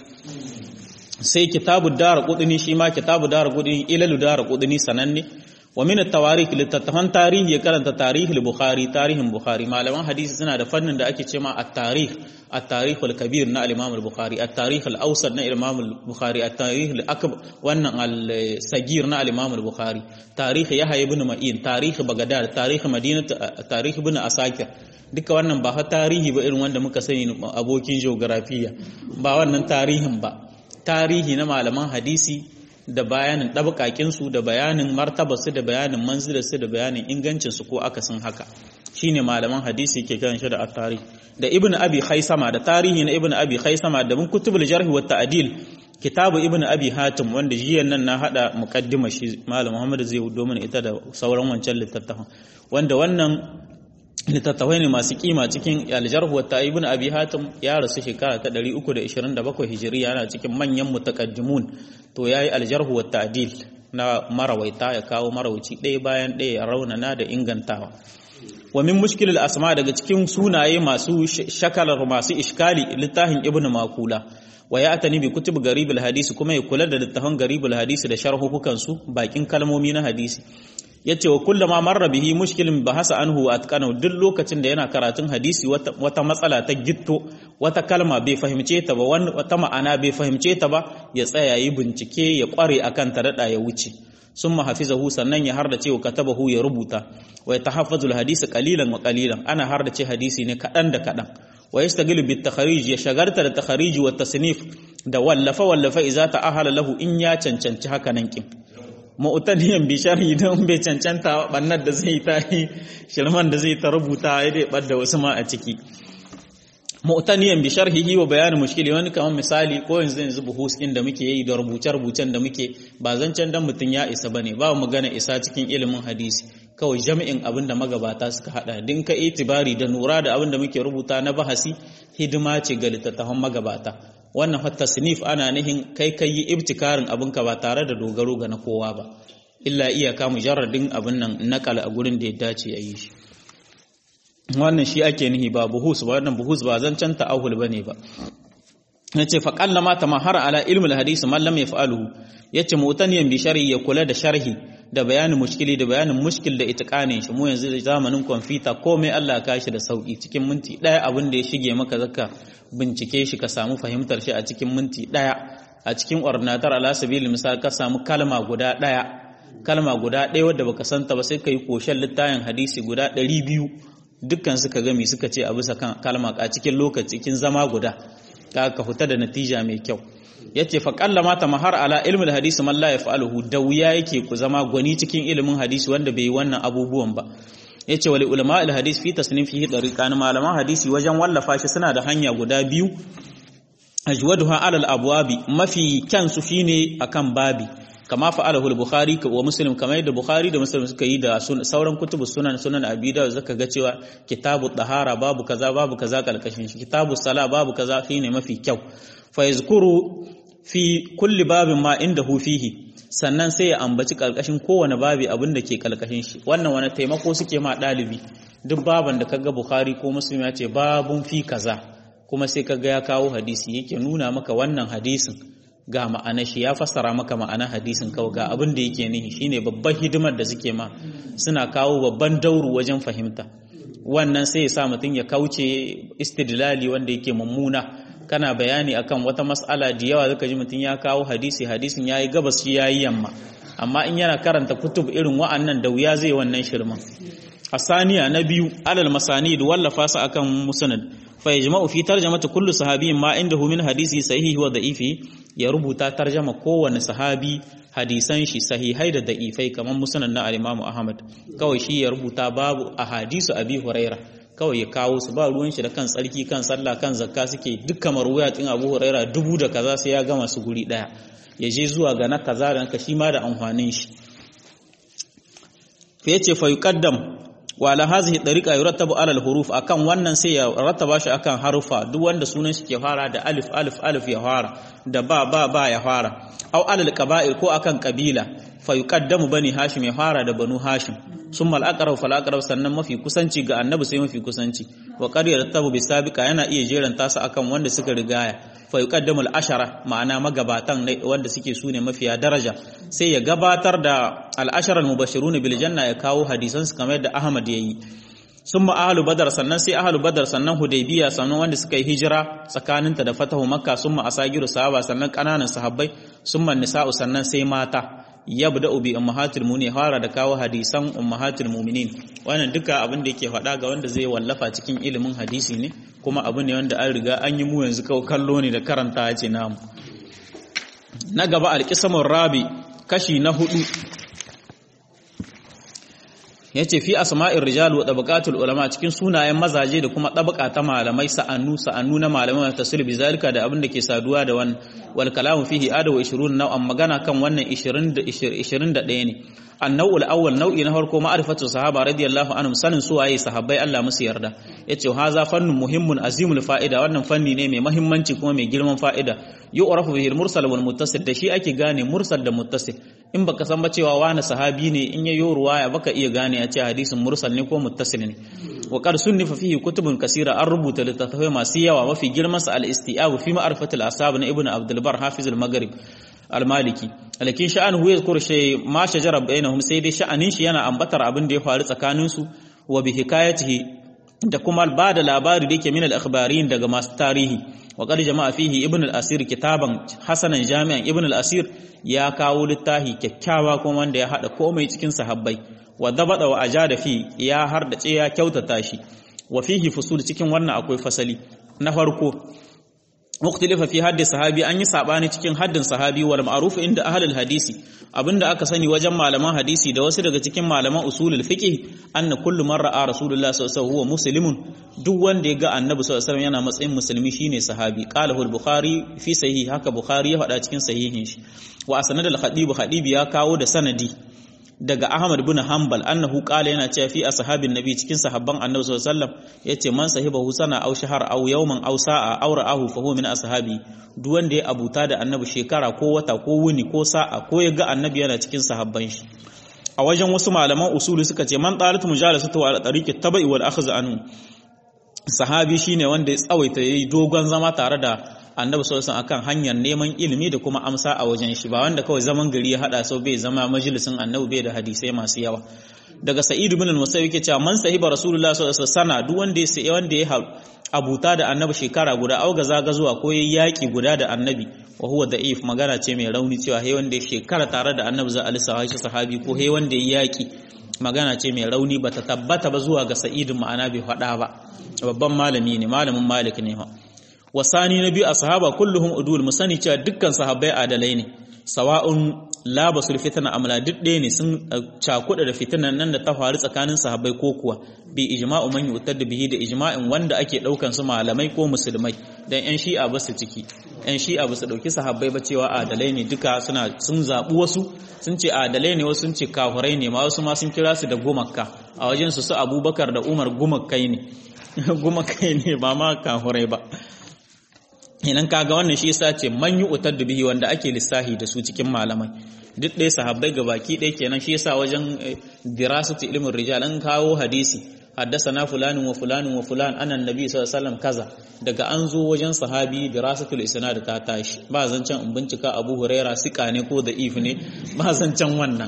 sai kitabu dar qudni shi ma kitabu dar qudni ilalu dar qudni sananne wa min at-tawarikh littattafan tarihi ya karanta tarihi al-bukhari tarihin bukhari malaman hadisi suna da fannin da ake cewa at-tarikh at-tarikh al-kabir na al-imam al-bukhari at-tarikh al-awsat na imam al-bukhari at-tarikh al-akbar wannan al-sagir na al-imam al-bukhari tarikh yahya ibn ma'in tarikh bagdad tarikh madinah tarikh ibn asakir duka wannan ba ha tarihi ba irin wanda muka sani abokin geografiya ba wannan tarihin ba tarihi na malaman hadisi da bayanin ɗabakakinsu da bayanin martabarsu da bayanin manzilarsu da bayanin ingancinsu ko akasin haka shine malaman hadisi ke kiran shi da at-tarikh da ibnu abi khaisama da tarihi na ibnu abi khaisama da mun kutubul jarh wa ta'dil kitabu ibnu abi hatim wanda jiyan nan na hada muqaddima shi malam muhammad zai hudo mana ita da sauran wancan littattafan wanda wannan littattafai ne masu kima cikin aljarhu wa ibn abi hatim ya rasu shekara ta 327 hijiriya yana cikin manyan mutaqaddimun to yayi aljarhu wa ta'dil na marawaita ya kawo marawuci ɗaya bayan ɗaya ya raunana da ingantawa wa min mushkilil asma daga cikin sunaye masu shakalar masu iskali littafin ibn makula wa ya atani bi kutub garibul hadisi kuma ya kula da littafin garibul hadisi da sharhukukan su bakin kalmomi na hadisi yace wa kullama marra bihi mushkilin bahasa anhu atqana duk lokacin da yana karatun hadisi wata matsala ta gitto wata kalma bai fahimce ta ba wata ma'ana bai fahimce ta ba ya tsaya yi bincike ya kware akan ta dada ya wuce summa hafizahu sannan ya harda cewa katabahu ya rubuta wa yatahaffazu alhadisa qalilan wa qalilan ana harda ce hadisi ne kadan da kadan wa yastagilu bit takharij ya shagarta da takharij wa tasnif da wallafa wallafa idza ta'ahala lahu in ya cancanci haka nan kin mu'tadiyan bi sharhi don bai cancanta bannar da zai ta yi shirman da zai ta rubuta ya dai bar da wasu ma a ciki mu'taniyan bi sharhihi wa bayanin mushkili wani kamar misali ko yanzu yanzu buhus din da muke yi da rubuce-rubucen da muke ba zancen dan mutun ya isa bane ba magana isa cikin ilimin hadisi kawai jami'in abin da magabata suka hada din ka itibari da nura da abin da muke rubuta na bahasi hidima ce ga littattafan magabata wannan hatta sinif ana nihin kai kai yi ibtikarin abinka ba tare da dogaro ga na kowa ba illa iyaka mujarradin abin nan nakal a gurin da ya dace a yi shi wannan shi ake nihi ba buhus ba wannan buhus ba zancen ta'ahul bane ba yace fa qallama tamahara ala ilmi alhadith man lam yaf'aluhu yace mutaniyan bi sharhi ya kula da sharhi da bayanin mushkili da bayanin mushkil da itiqanin shi mu yanzu zamanin kwamfuta komai Allah ka shi da sauki cikin minti daya abin da ya shige maka zakka bincike shi ka samu fahimtar shi a cikin minti daya a cikin ordinator ala sabili misal ka samu kalma guda daya kalma guda daya wadda baka santa ba sai kai koshen littayin hadisi guda 200 dukkan suka gami suka ce a bisa kalma a cikin lokaci cikin zama guda ka ka fita da natija mai kyau yace fa qallama ta mahar ala ilmi hadisi man la yaf'aluhu da wuya yake ku zama gwani cikin ilimin hadisi wanda bai yi wannan abubuwan ba yace wali ulama al hadis fi tasnifihi dariqan malaman hadisi wajen wallafa shi suna da hanya guda biyu ajwaduha ala al abwabi mafi kyan su shine akan babi kama fa'alahu al-bukhari wa muslim kamar yadda bukhari da muslim suka yi da sauran kutubu sunan sunan abi da zaka ga cewa kitabu tahara babu kaza babu kaza kalkashin shi kitabu sala babu kaza shine mafi kyau fa yazkuru fi kulli babin ma indahu fihi sannan sai ya ambaci kalkashin kowane babi abin da ke kalkashin shi wannan wani taimako suke ma dalibi duk baban da kaga bukhari ko muslim ya ce babun fi kaza kuma sai kaga ya kawo hadisi yake nuna maka wannan hadisin ga ma'ana shi ya fassara maka ma'ana hadisin kawai ga abin da yake nihi shine babban hidimar da suke ma suna kawo babban dauru wajen fahimta wannan sai ya sa mutum ya kauce istidlali wanda yake mummuna kana bayani akan wata mas'ala da yawa zaka ji mutum ya kawo hadisi hadisin yayi gabas shi yayi yamma amma in yana karanta kutub irin wa'annan da wuya zai wannan shirman asaniya na biyu alal masanid wallafa su akan musnad fa yajma'u fi tarjamati kullu sahabiyyin ma indahu min hadisi sahihi wa da'ifi ya rubuta tarjama kowanne sahabi hadisan shi sahihai da da'ifai kamar musnad na al-Imam Ahmad kawai shi ya rubuta babu ahadisu Abi Huraira kawai ya kawo su ba ruwan shi da kan tsarki kan sallah kan zakka suke dukkan marwuyatin Abu Huraira dubu da kaza sai ya gama su guri daya ya je zuwa ga na kaza da shi ma da amfanin shi fa yace fa yuqaddam wa ala hadhihi tariqa yurattabu ala al-huruf akan wannan sai ya rattaba shi akan harufa duk wanda sunan shi ke fara da alif alif alif ya fara da ba ba ba ya fara aw alal qaba'il ko akan kabila fa yuqaddamu bani hashim ya fara da banu hashim summa al-aqrab fal aqrab sannan mafi kusanci ga annabi sai mafi kusanci wa qad yarattabu bi sabiqa yana iya jeranta su akan wanda suka rigaya fa yuqaddamu al-ashara ma'ana magabatan wanda suke sune mafiya daraja sai ya gabatar da al-ashara al-mubashiruna bil janna ya kawo hadisan su kamar yadda Ahmad yayi summa ahlu badar sannan sai ahlu badar sannan hudaybiya sannan wanda suka yi hijira tsakaninta da fatahu makka summa asagiru sahaba sannan kananan sahabbai summa nisa'u sannan sai mata yabda'u bi ummahatil mu'minin fara da kawo hadisan ummahatil mu'minin wannan duka abin da yake faɗa ga wanda zai wallafa cikin ilimin hadisi ne kuma abu ne wanda an riga an yi mu yanzu kawai kallo ne da karanta ya ce namu na gaba alƙisamun rabi kashi na hudu ya ce fi asma'ir rijal wa tabaqatul ulama cikin sunayen mazaje da kuma tabaka ta malamai sa'annu sa'annu na malamai tasir bi zalika da abin da ke saduwa da wannan wal kalamu fihi adaw 20 nau'an magana kan wannan 20 21 ne annawul awwal nau'i na farko ma'rifatu sahaba radiyallahu anhum sanin su waye sahabbai Allah musu yarda yace haza fannun muhimmun azimul fa'ida wannan fanni ne mai muhimmanci kuma mai girman fa'ida yu'rafu bihi al-mursal wal muttasil da shi ake gane mursal da muttasil in baka san ba cewa wani sahabi ne in yayo ruwaya baka iya gane ya ce hadisin mursal ne ko muttasil ne wa qad sunnifa fihi kutubun kasira an rubuta littattafai masu yawa mafi girman sa al-isti'ab fi ma'rifatil ashab na ibnu abdul bar hafiz al-maghrib al-maliki alakin sha'anuhu yadhkur shay ma shajara bainahum sai dai sha'anin shi yana ambatar abin da ya faru tsakanin su wa bi hikayatihi da kuma ba da labari da yake min al-akhbarin daga masu tarihi wa qad jama'a fihi ibn al-asir kitaban hasanan jami'an ibn al-asir ya kawo littafi kyakkyawa kuma wanda ya hada komai cikin sahabbai wa dabada wa ajada fi ya hardace ya kyautata shi wa fihi fusul cikin wannan akwai fasali na farko mukhtalifa fi haddi sahabi an yi sabani cikin haddin sahabi wal ma'ruf inda ahlul hadisi abinda aka sani wajen malaman hadisi da wasu daga cikin malaman usulul fiqh anna kullu man ra'a rasulullah sallallahu alaihi wasallam muslimun duk wanda ya ga annabi sallallahu alaihi wasallam yana matsayin musulmi shine sahabi qalahu al-bukhari fi sahih haka bukhari ya faɗa cikin sahihin shi wa asnad al-khatib khatib ya kawo da sanadi daga Ahmad bin Hanbal annahu qala yana cewa fi ashabin nabi cikin sahabban Annabi sallallahu alaihi wasallam yace man sahibahu sana aw shahar aw yawman aw sa'a aw ra'ahu fa huwa min ashabi duk wanda ya abuta da Annabi shekara ko wata ko wuni ko sa'a ko ya ga Annabi yana cikin sahabban shi a wajen wasu malaman usuli suka ce man talat mujalasatu ala tariqi tabai wal akhdh anhu sahabi shine wanda ya tsawaita yayi dogon zama tare da annabi sallallahu alaihi akan hanyar neman ilimi da kuma amsa a wajen shi ba wanda kawai zaman gari ya hada sau bai zama majalisin annabi bai da hadisai masu yawa daga sa'id ibn al-musayyib yake cewa man sahiba rasulullah sallallahu alaihi wasallam duk wanda ya sai wanda ya abuta da annabi shekara guda au gaza gazuwa ko yayi yaki guda da annabi wa huwa da'if magana ce mai rauni cewa he wanda ya shekara tare da annabi za a lissafa shi sahabi ko he wanda ya yaki magana ce mai rauni bata tabbata ba zuwa ga sa'id ma'ana bai faɗa ba babban malami ne malamin malik ne ha wasani na biyu a sahaba kulluhum udul musani cewa dukkan sahabbai adalai ne sawa'un la basul fitana amla duk ɗaya ne sun cakuɗa da fitinan nan da ta faru tsakanin sahabbai ko kuwa bi ijma'u man yutar da bihi da ijma'in wanda ake ɗaukan su malamai ko musulmai dan yan shi'a ba su ciki yan shi'a ba su ɗauki sahabbai ba cewa adalai ne duka suna sun zaɓi wasu sun ce adalai ne wasu sun ce kafurai ne ma wasu ma sun kira su da gumakka a wajen su su abubakar da umar gumakkai ne gumakkai ne ba ma kafurai ba idan kaga wannan shi yasa ce man yi utar da bihi wanda ake lissahi da su cikin malamai duk ɗaya sahabbai ga baki ɗaya kenan shi yasa wajen dirasatu ilmin rijal an kawo hadisi haddasana fulanin wa fulanin wa fulan anan nabi sallallahu alaihi wasallam kaza daga an zo wajen sahabi dirasatul isnad ta tashi ba zancen in bincika abu huraira sika ne ko da if ne ba zancen wannan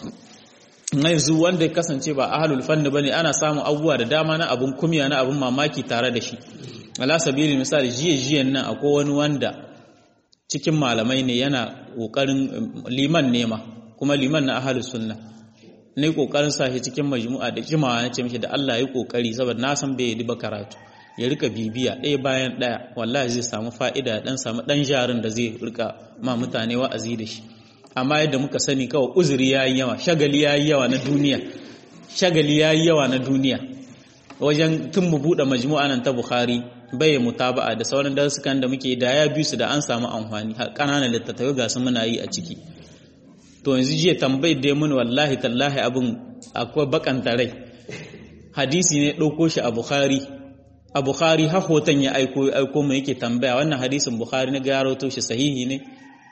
yanzu wanda ya kasance ba ahlul fanni bane ana samun abubuwa da dama na abun kumya na abun mamaki tare da shi ala sabili misali jiye jiyan nan akwai wani wanda cikin malamai ne yana kokarin liman nema kuma liman na ahlus sunna ne kokarin sa shi cikin majmu'a da jimawa na ce mishi da Allah ya kokari saboda na san bai yi ba karatu ya rika bibiya ɗaya bayan ɗaya wallahi zai samu fa'ida dan samu dan jarin da zai rika ma mutane wa'azi da shi amma yadda muka sani kawai uzuri yayi yawa shagali yayi yawa na duniya shagali yayi yawa na duniya wajen tun mu buɗe majmu'a nan ta Bukhari bai mutaba'a da sauran darsukan da muke da ya bi su da an samu amfani har ƙananan littattafai ga su muna yi a ciki to yanzu jiya tambayar da mun wallahi tallahi abin akwai bakanta rai hadisi ne ɗauko shi a Bukhari a Bukhari har hoton ya aiko aiko mu yake tambaya wannan hadisin Bukhari na garo to shi sahihi ne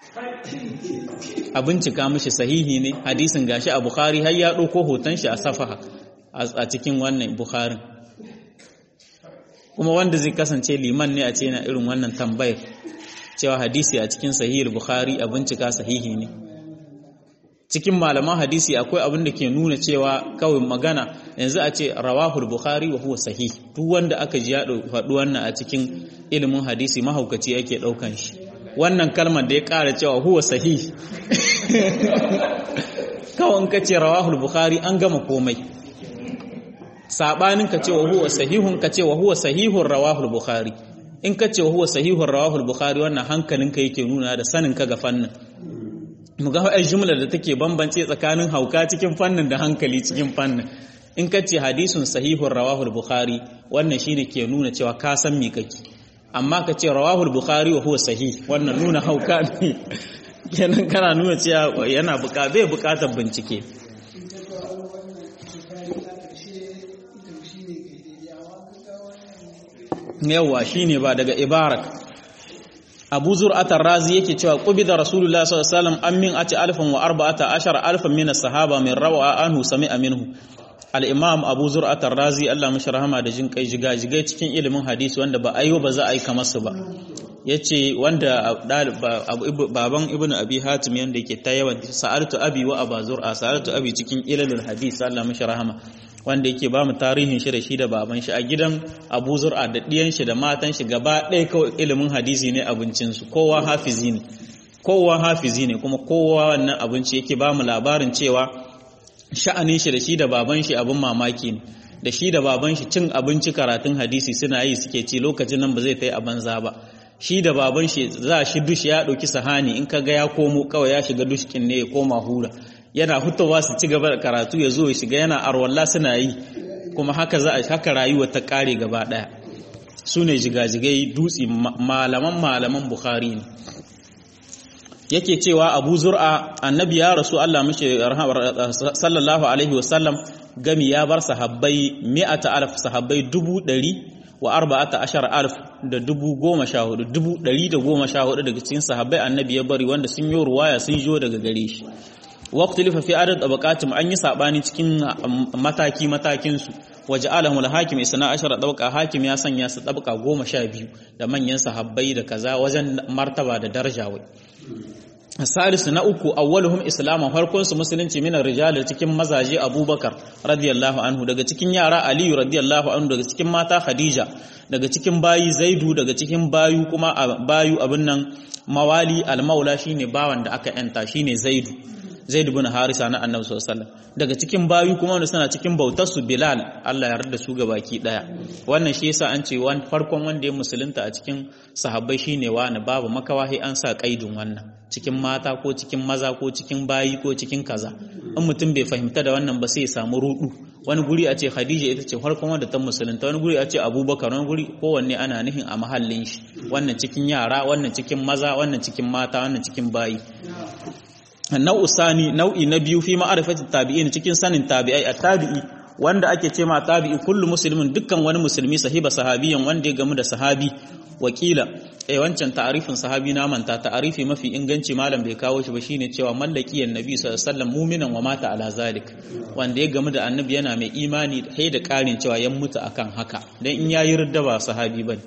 a bincika mishi sahihi ne hadisin gashi a Bukhari har ya ɗauko hoton shi a safaha a cikin wannan Bukharin kuma wanda zai kasance liman ne a ce na irin wannan tambayar cewa hadisi a cikin sahihul bukhari a bincika sahihi ne cikin malaman hadisi akwai abin da ke nuna cewa kawai magana yanzu a ce rawahul bukhari wa huwa sahih duk wanda aka ji ya faɗi wannan a cikin ilimin hadisi mahaukaci ake ɗaukan shi wannan kalmar da ya ƙara cewa huwa sahih kawai in ka ce rawahul bukhari an gama komai sabanin ka ce wa huwa sahihun ka ce wa huwa sahihun rawahul bukhari in ka ce wa huwa sahihun rawahul bukhari wannan hankalinka yake nuna da sanin ka ga fannin mu ga ai jumla da take bambance tsakanin hauka cikin fannin da hankali cikin fannin in ka ce hadisun sahihun rawahul bukhari wannan shine ke nuna cewa ka san me kake amma ka ce rawahul bukhari wa huwa sahih wannan nuna hauka ne kenan kana nuna cewa yana buƙatar bai buƙatar bincike yawa shine ba daga ibarak abu zur'atar razi yake cewa qubida rasulullah sallallahu alaihi wasallam an min ati alfan wa arba'ata ashara alfan min as-sahaba min rawa anhu sami'a minhu al-imam abu zur'atar razi Allah mishi rahama da jin kai jiga jigai cikin ilimin hadisi wanda ba ayo ba za a yi kamar su ba yace wanda baban ibnu abi hatim yanda yake ta yawan sa'altu abi wa aba zur'a sa'altu abi cikin ilalul hadisi Allah mishi rahama wanda yake ba mu tarihin shi da shi da baban shi a gidan Abu Zur'a da ɗiyan shi da matan shi gaba ɗaya kawai ilimin hadisi ne abincin su kowa hafizi ne kowa hafizi ne kuma kowa wannan abinci yake ba mu labarin cewa sha'anin shi da shi da baban shi abin mamaki ne da shi da baban shi cin abinci karatun hadisi suna yi suke ci lokacin nan ba zai tai a banza ba shi da baban shi za shi dush ya ɗauki sahani in ka ga ya komo kawai ya shiga dushkin ne ya koma hura yana hutawa su ci gaba da karatu ya zo ya shiga yana arwalla suna yi kuma haka za a haka rayuwa ta kare gaba daya su ne jigajigai dutse malaman malaman bukhari ne yake cewa abu zur'a annabi ya rasu Allah mishi sallallahu alaihi wasallam gami ya bar sahabbai mi'ata alf sahabbai dubu ɗari wa arba'ata ashar alf da dubu goma sha hudu dubu ɗari da goma sha hudu daga cikin sahabbai annabi ya bari wanda sun yi ruwaya sun jo daga gare shi waqtilifa fi adad tabaqatim an yi sabani cikin mataki matakin su waja'alahum al-hakim isna ashara tabqa hakim ya sanya su tabqa 12 da manyan sahabbai da kaza wajen martaba da daraja wai salisu na uku awwaluhum islaman farkon su musulunci minar rijal cikin mazaje abubakar radiyallahu anhu daga cikin yara aliyu radiyallahu anhu daga cikin mata khadija daga cikin bayi zaidu daga cikin bayu kuma bayu abin nan mawali al-maula shine bawan da aka yanta shine zaidu Zaid ibn Harisa na Annabi sallallahu alaihi wasallam daga cikin bayu kuma wanda suna cikin bautar su Bilal Allah ya yarda su baki daya wannan shi yasa an ce wan farkon wanda ya musulunta a cikin sahabbai shine wani babu makawahi an sa kaidin wannan cikin mata ko cikin maza ko cikin bayi ko cikin kaza in mutum bai fahimta da wannan ba sai ya samu rudu wani guri a ce Khadija ita ce farkon wanda ta musulunta wani guri a ce Abubakar wani guri kowanne ana nihin a mahallin shi wannan cikin yara wannan cikin maza wannan cikin mata wannan cikin bayi nau'u sani nau'i na biyu fi ma'arifati tabi'in cikin sanin tabi'ai a tabi'i wanda ake ce ma tabi'i kullu muslimin dukkan wani musulmi sahiba sahabiyan wanda ya gamu da sahabi wakila eh wancan ta'arifin sahabi na manta ta'arifi mafi inganci malam bai kawo shi ba shine cewa mallakiyan nabi sallallahu alaihi wasallam mu'minan wa mata ala zalik wanda ya gamu da annabi yana mai imani sai da karin cewa yan mutu akan haka dan in yayi ridda ba sahabi bane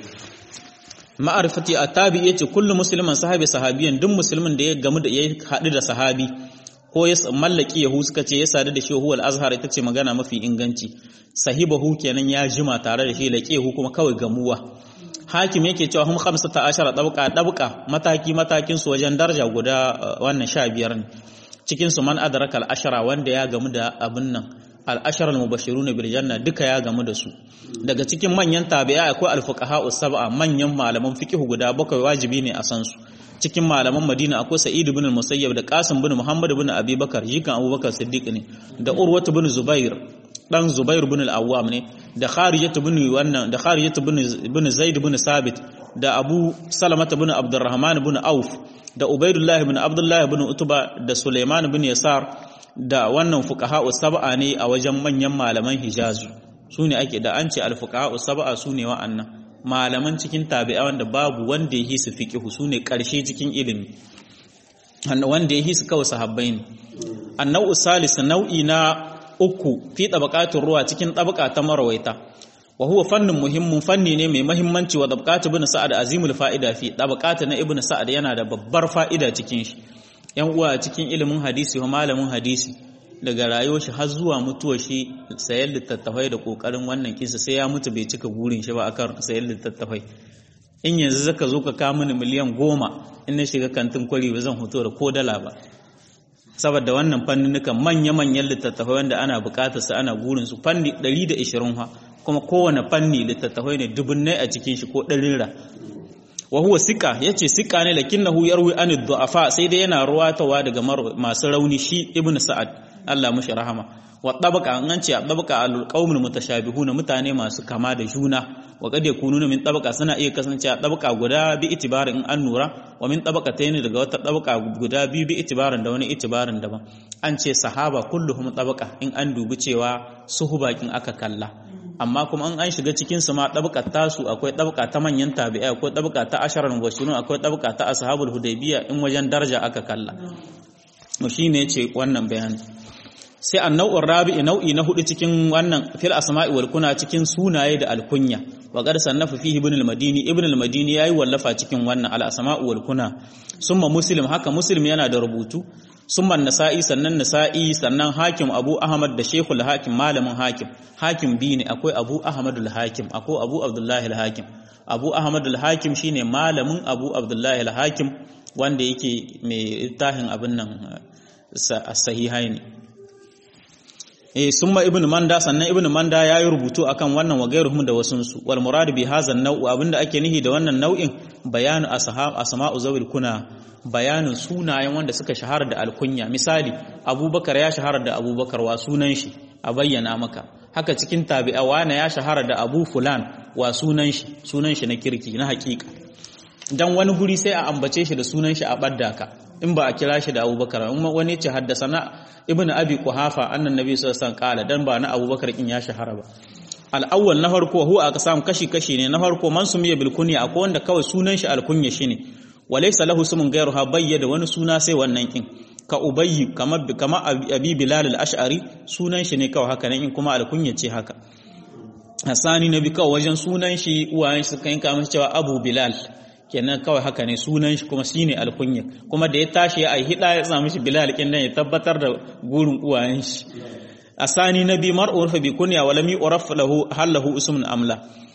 ma'arifati a tabi yace kullu musliman sahabi sahabiyan duk musulmin da ya gamu da ya haɗu da sahabi ko ya mallaki yahu suka ce ya sadu da shi huwal azhar ita ce magana mafi inganci sahibahu kenan ya jima tare da shi laqiyahu kuma kawai gamuwa hakim yake cewa hum 15 dabqa dabqa mataki matakin su wajen daraja guda wannan 15 ne cikin su man adraka al-ashara wanda ya gamu da abin nan al-ashara al-mubashiruna bil janna duka ya gamu da su daga cikin manyan tabi'a akwai al-fuqaha sab'a manyan malaman fiqh guda bakwai wajibi ne a san su cikin malaman Madina akwai Sa'id ibn al-Musayyab da Qasim ibn Muhammad ibn Abi Bakar jikan Abubakar Siddiq ne da Urwa ibn Zubair dan Zubair ibn al-Awwam ne da Kharijah ibn wannan da Kharijah ibn ibn Zaid ibn Sabit da Abu Salamah ibn Abdurrahman ibn Auf da Ubaidullah ibn Abdullah ibn Utba da Sulaiman ibn Yasar da wannan fuqaha sab'a ne a wajen manyan malaman Hijaz su ne ake da an ce al-fuqaha sab'a su ne wa'annan malaman cikin tabi'a wanda babu wanda ya hisu fiqhu su ne ƙarshe cikin ilimi wanda ya hisu kawai sahabbai ne annau salis nau'i na uku fi tabaqatur ruwa cikin tabaka ta marawaita wa huwa fannin muhimmin fanni ne mai muhimmanci wa tabaqatu ibn sa'ad azimul fa'ida fi tabaqatu na ibn sa'ad yana da babbar fa'ida cikin shi yan uwa cikin ilimin hadisi wa malamin hadisi daga rayuwar shi har zuwa mutuwar shi sayar littattafai da kokarin wannan kisa sai ya mutu bai cika gurin shi ba akan sayar littattafai in yanzu zaka zo ka kawo mini miliyan goma in na shiga kantin kwari ba zan hoto da ko dala ba saboda wannan fannunukan manya-manyan littattafai wanda ana bukatar su ana gurin su fanni 120 ha kuma kowane fanni littattafai ne dubunnai a cikin shi ko ɗarin ra wa huwa sika yace sika ne lakinnahu yarwi an du'afa sai dai yana ruwatawa daga masu rauni shi ibnu sa'ad Allah mushi rahama wa tabaka an ce tabaka alqaumul mutashabihuna mutane masu kama da juna wa kad yakununa min tabaka suna iya kasance a tabaka guda bi itibarin in an nura wa min tabaqatayn daga wata tabaka guda biyu bi itibarin da wani itibarin daban an ce sahaba kulluhum tabaka in an dubi cewa suhubakin aka kalla amma kuma an an shiga cikin su ma tabakar tasu akwai tabaka ta manyan tabi'ai akwai tabaka ta asharar mubashirun akwai tabaka ta ashabul hudaybiya in wajen daraja aka kalla to shine yace wannan bayani sai annau'ur rabi'i nau'i na hudu cikin wannan fil asma'i wal kuna cikin sunaye da alkunya wa qad sannafa fihi ibn al-madini ibn al-madini yayi wallafa cikin wannan al asma'u wal kuna summa muslim haka muslim yana da rubutu summa nasa'i sannan nasa'i sannan hakim abu ahmad da shaykhul hakim malamin hakim hakim bi ne akwai abu ahmad al-hakim akwai abu abdullahi al-hakim abu ahmad al-hakim shine malamin abu abdullahi al-hakim wanda yake mai tahin abin nan sahihaini eh summa ibn manda sannan ibn manda yayi rubutu akan wannan wagairuhum da wasunsu wal murad bi hadha an-naw' abinda ake nihi da wannan nau'in bayanu ashab asma'u zawil kuna bayanin sunayen wanda suka shahara da alkunya misali abubakar ya shahara da abubakar wa sunan shi a bayyana maka haka cikin tabi'a wana ya shahara da abu fulan wa sunan shi sunan shi na kirki na hakika dan wani guri sai a ambace shi da sunan shi a badda ka in ba a kira shi da abubakar in wani ce haddasana ibnu abi kuhafa annan nabi sallallahu alaihi wasallam kala dan ba na abubakar kin ya shahara ba al-awwal na farko huwa aka samu kashi kashi ne na farko man sumiya bil kunya akwai wanda kawai sunan shi al-kunya shine walaysa lahu sumun ghayruha bayyada wani suna sai wannan kin ka ubayyi kamar kama abi bilal al-ash'ari sunan shi ne kawai haka nan in kuma al-kunya ce haka hasani nabi kawai wajen sunan shi uwayen shi suka yanka masa cewa abu bilal kenan kawai haka ne sunan shi kuma shine alkunya kuma da ya tashi ya hida ya samu shi bilal kin dan ya tabbatar da gurin uwayen shi asani nabi mar'ur fa bi kunya wa lam yu'raf lahu hal lahu ismun amla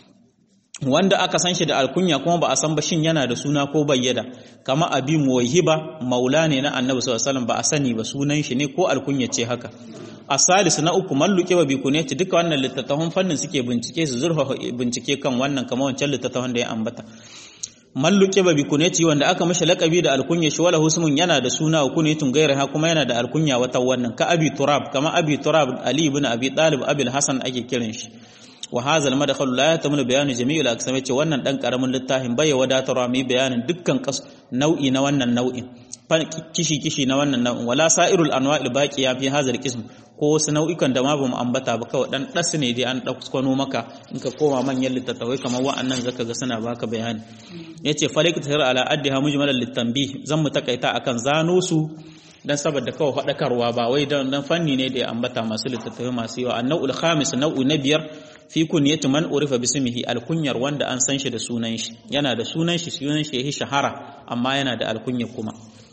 wanda aka san shi da alkunya kuma ba a san ba shin yana da suna ko bayyada kama abi muwayhiba maula ne na annabi sallallahu alaihi wasallam ba a sani ba sunan shi ne ko alkunya ce haka asalis na uku malluke wa bikuneti duka wannan littattafan fannin suke bincike su zurfa bincike kan wannan kamar wancan littattafan da ya ambata malluke ba bikuneti wanda aka mashi lakabi da alkunya shi wala husmun yana da suna wa kunetun gairaha kuma yana da alkunya wata wannan ka abi turab kama abi turab ali ibn abi talib abil hasan ake kiran shi wa hadha al madkhal la yatamul bayan jami' al aqsam ce wannan dan karamin littafin bai wadatarwa mai bayanin dukkan nau'i na wannan nau'in kishi kishi na wannan nau'in wala sa'irul anwa'il baqiya fi hadha al qism ko wasu nau'ikan da ma ba mu ambata ba kawai dan das ne dai an kwano maka in ka koma manyan littattafai kamar wa'annan zaka ga suna baka bayani yace falik tahir ala addiha mujmalan litanbih zan mu takaita akan zano su dan saboda kawai faɗakarwa ba wai dan dan fanni ne da ya ambata masu littattafai masu yawa annau'ul khamis nau'u na biyar fi kunyati man urifa bismihi alkunyar wanda an san shi da sunan shi yana da sunan shi sunan shi yahi shahara amma yana da alkunya kuma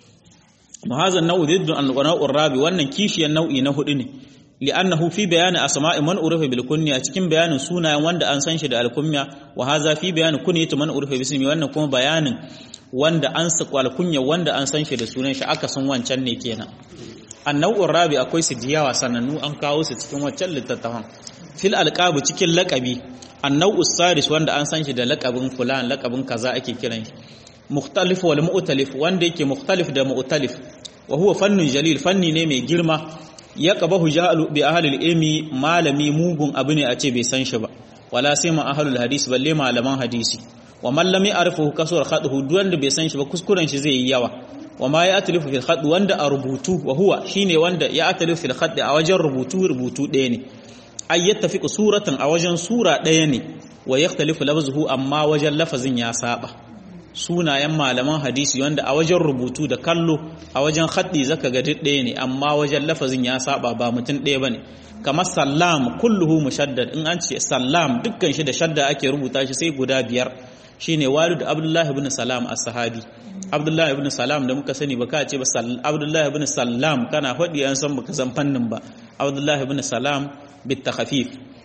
muhazan nau'u diddu an-nau'ur rabi wannan kishiyan nau'i na hudu ne li'annahu fi bayani asma'i man urifa bil kunya cikin bayanin sunayen wanda an san shi da alkunya wa hadha fi bayani kunyati man urifa bismihi wannan kuma bayanin wanda an sa alkunya wanda an san shi da sunan shi aka san wancan ne kenan annau'ur rabi akwai su diyawa sanannu an kawo su cikin waccan littattafan fil alqabu cikin laqabi annau'us saris wanda an san shi da laqabin fulan laqabin kaza ake kiran shi mukhtalif wal mu'talif wanda yake mukhtalif da mu'talif wa huwa fannun jalil fanni ne mai girma ya qabahu jahalu bi ahli ilmi malami mugun abu ne a ce bai san shi ba wala sai ma ahlul hadisi balle malaman hadisi wa man lam ya'rifu kasur khadhu duk wanda bai san shi ba kuskuren shi zai yi yawa wa ma ya atalifu fil khad wanda a rubutu wa huwa shine wanda ya atalifu fil khad a wajen rubutu rubutu ɗaya ne ay yattafiqu suratan a wajen sura ɗaya ne wa yakhtalifu lafzuhu amma wajen lafazin ya saba sunayen malaman hadisi wanda a wajen rubutu da kallo a wajen khaddi zaka ga duk ɗaya ne amma wajen lafazin ya saba ba mutum ɗaya bane kamar sallam kulluhu mushaddad in an ce sallam dukkan shi da shadda ake rubuta shi sai guda biyar shine walid abdullah ibn salam as-sahabi abdullah ibn salam da muka sani baka ce ba abdullah ibn salam kana faɗi an san baka san fannin ba abdullah ibn salam bit takhfif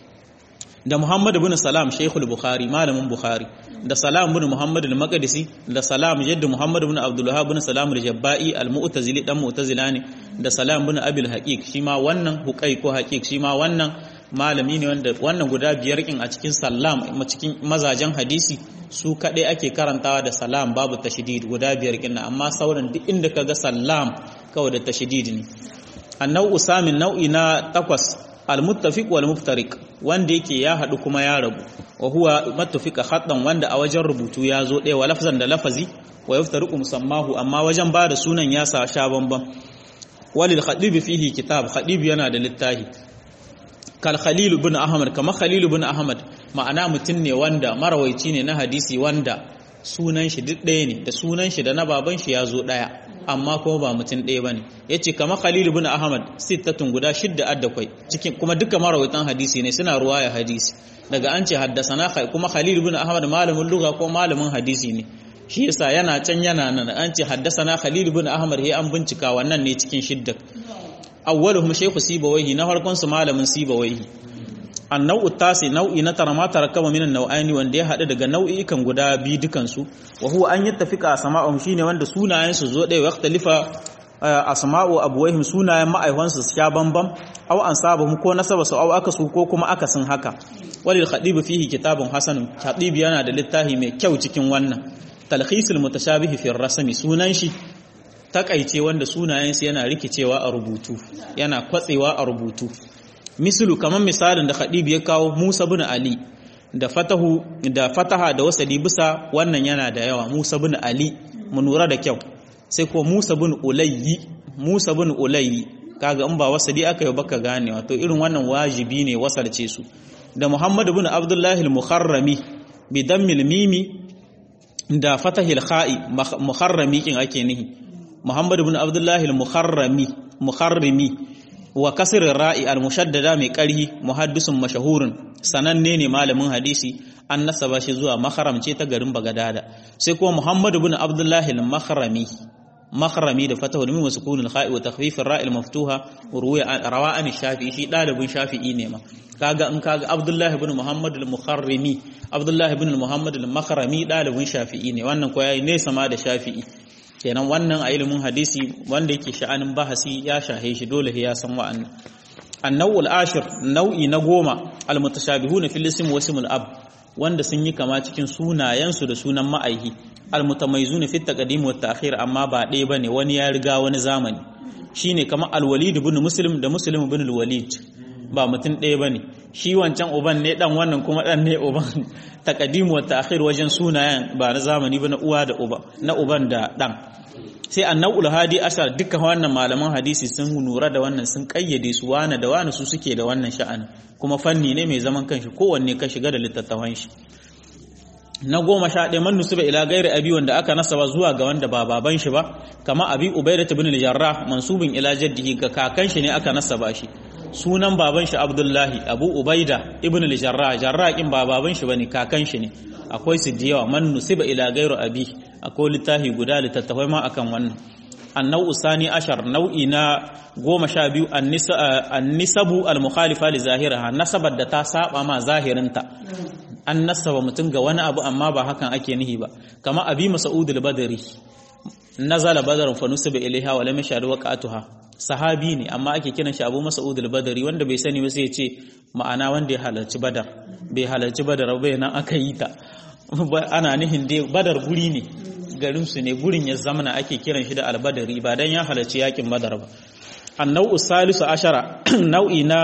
da muhammad ibn salam shaykhul bukhari malamin bukhari da salam ibn muhammad al-maqdisi da salam jaddu muhammad ibn abdul wahhab ibn salam al-jabba'i al-mu'tazili dan mu'tazila ne da salam ibn abil haqiq shi ma wannan huqai ko haqiq shi ma wannan malami ne wanda wannan guda biyar kin a cikin salam cikin mazajen hadisi su kaɗai ake karantawa da salam babu tashdid guda biyar kin amma sauran duk inda kaga salam kawai da tashdid ne annau usamin nau'i na takwas almuttafiq wal muftariq wanda yake ya hadu kuma ya rabu wa huwa muttafiqa khatan wanda a wajen rubutu ya zo ɗaya wa lafzan da lafazi wa yaftariqu musammahu amma wajen ba da sunan ya sa sha bamban walil khadib fihi kitab khadib yana da littafi kal khalil ibn ahmad kama khalil ibn ahmad ma'ana mutum ne wanda marawaici ne na hadisi wanda sunan shi duk ɗaya ne da sunan shi da na baban shi ya zo ɗaya amma kuma ba mutum ɗaya ba ne ya ce kama khalil ibn ahmad sittatun guda shidda addakwai cikin kuma duka marawaitan hadisi ne suna ruwaya hadisi daga an ce haddasana kuma khalil ibn ahmad malamin lugha ko malamin hadisi ne shi yasa yana can yana nan an ce haddasana khalil ibn ahmad he an bincika wannan ne cikin shidda awwaluhum shaykhu sibawayhi na farkon su malamin sibawayhi annau tasi nau'i na tara ma tarakaba minan nau'aini wanda ya haɗu daga nau'ikan guda biyu dukansu wa huwa an yattafiqa sama'uhum shine wanda sunayen su zo ɗaya waqtalifa asma'u abwaihim sunayen ma'aiwan su sha bambam aw ansabuhum ko nasaba su aw aka su ko kuma aka sun haka walil khadib fihi kitabun hasan khadib yana da littafi mai kyau cikin wannan talkhisul mutashabih fi rasmi sunan shi takaice wanda sunayen su yana rikicewa a rubutu yana kwatsewa a rubutu mislu kamar misalin da Khadib ya kawo Musa bin Ali da fatahu da fataha da wasali bisa wannan yana da yawa Musa bin Ali mu nura da kyau sai ko Musa bin Ulayyi Musa bin Ulayyi kaga in ba wasali aka yi baka gane wato irin wannan wajibi ne wasalce su da Muhammad bin Abdullah al-Mukharrami bi dammil mimi da fatahil kha'i mukharrami kin ake nihi Muhammad bin Abdullah al-Mukharrami mukharrimi wa kasirin ra'i al-mushaddada mai ƙarhi muhaddisun mashahurin sananne ne malamin hadisi an nasaba shi zuwa makharamce ta garin bagadada sai kuma muhammadu bin abdullahi al-makharami makharami da fatahu min wasukun al-kha'i wa takhfif ar-ra'i al-maftuha ruwaya rawa an shafi'i shi dalibin shafi'i ne ma kaga in kaga abdullahi bin muhammad al-mukharrimi abdullahi bin muhammad al-makharami dalibin shafi'i ne wannan ko yayi nesa ma da shafi'i kenan wannan a ilimin hadisi wanda yake sha'anin bahasi ya shahe shi dole ya san wa'annan annawul ashir nau'i na goma almutashabihuna fil ism wa ismul ab wanda sun yi kama cikin sunayensu da sunan ma'aihi almutamayyizuna fit taqdim wa ta'khir amma ba ɗaya bane wani ya riga wani zamani shine kamar alwalid ibn muslim da muslim ibn alwalid ba mutum ɗaya bane shi wancan uban ne dan wannan kuma dan ne uban taqdim wa ta'khir wajen sunayen ba na zamani ba na uwa da uba na uban da dan sai annawul hadi ashar dukkan wannan malaman hadisi sun nura da wannan sun kayyade su wane da wane su suke da wannan sha'anin kuma fanni ne mai zaman kanshi kowanne ka shiga da littattafan shi na goma sha ɗaya man nusuba ila gairi abi wanda aka nasaba zuwa ga wanda ba baban shi ba kama abi ubaidah ibn al-jarrah mansubin ila jaddihi ga kakan shi ne aka nasaba shi sunan baban shi abdullahi abu ubaida ibn al-jarrah jarrah kin ba baban shi bane kakan shi ne akwai su da yawa man nusiba ila gairu abi akwai littafi guda littattafai ma akan wannan annau sani ashar nau'i na goma sha biyu annisabu al-mukhalifa li zahiraha nasabar da ta saba ma zahirinta an nasaba mutum ga wani abu amma ba hakan ake nihi ba kama abi mas'ud al-badri nazala badrun fa nusiba ilaiha wa lam yashhadu waqatuha sahabi ne amma ake kiran shi Abu Mas'ud al-Badri wanda bai sani ba sai ya ce ma'ana wanda ya halarci Badar bai halarci Badar ba nan aka yi ta ana nihin dai Badar guri ne garin su ne gurin ya zamana ake kiran shi da al-Badri ba dan ya halarci yakin Badar ba annau salisu ashara nau'i na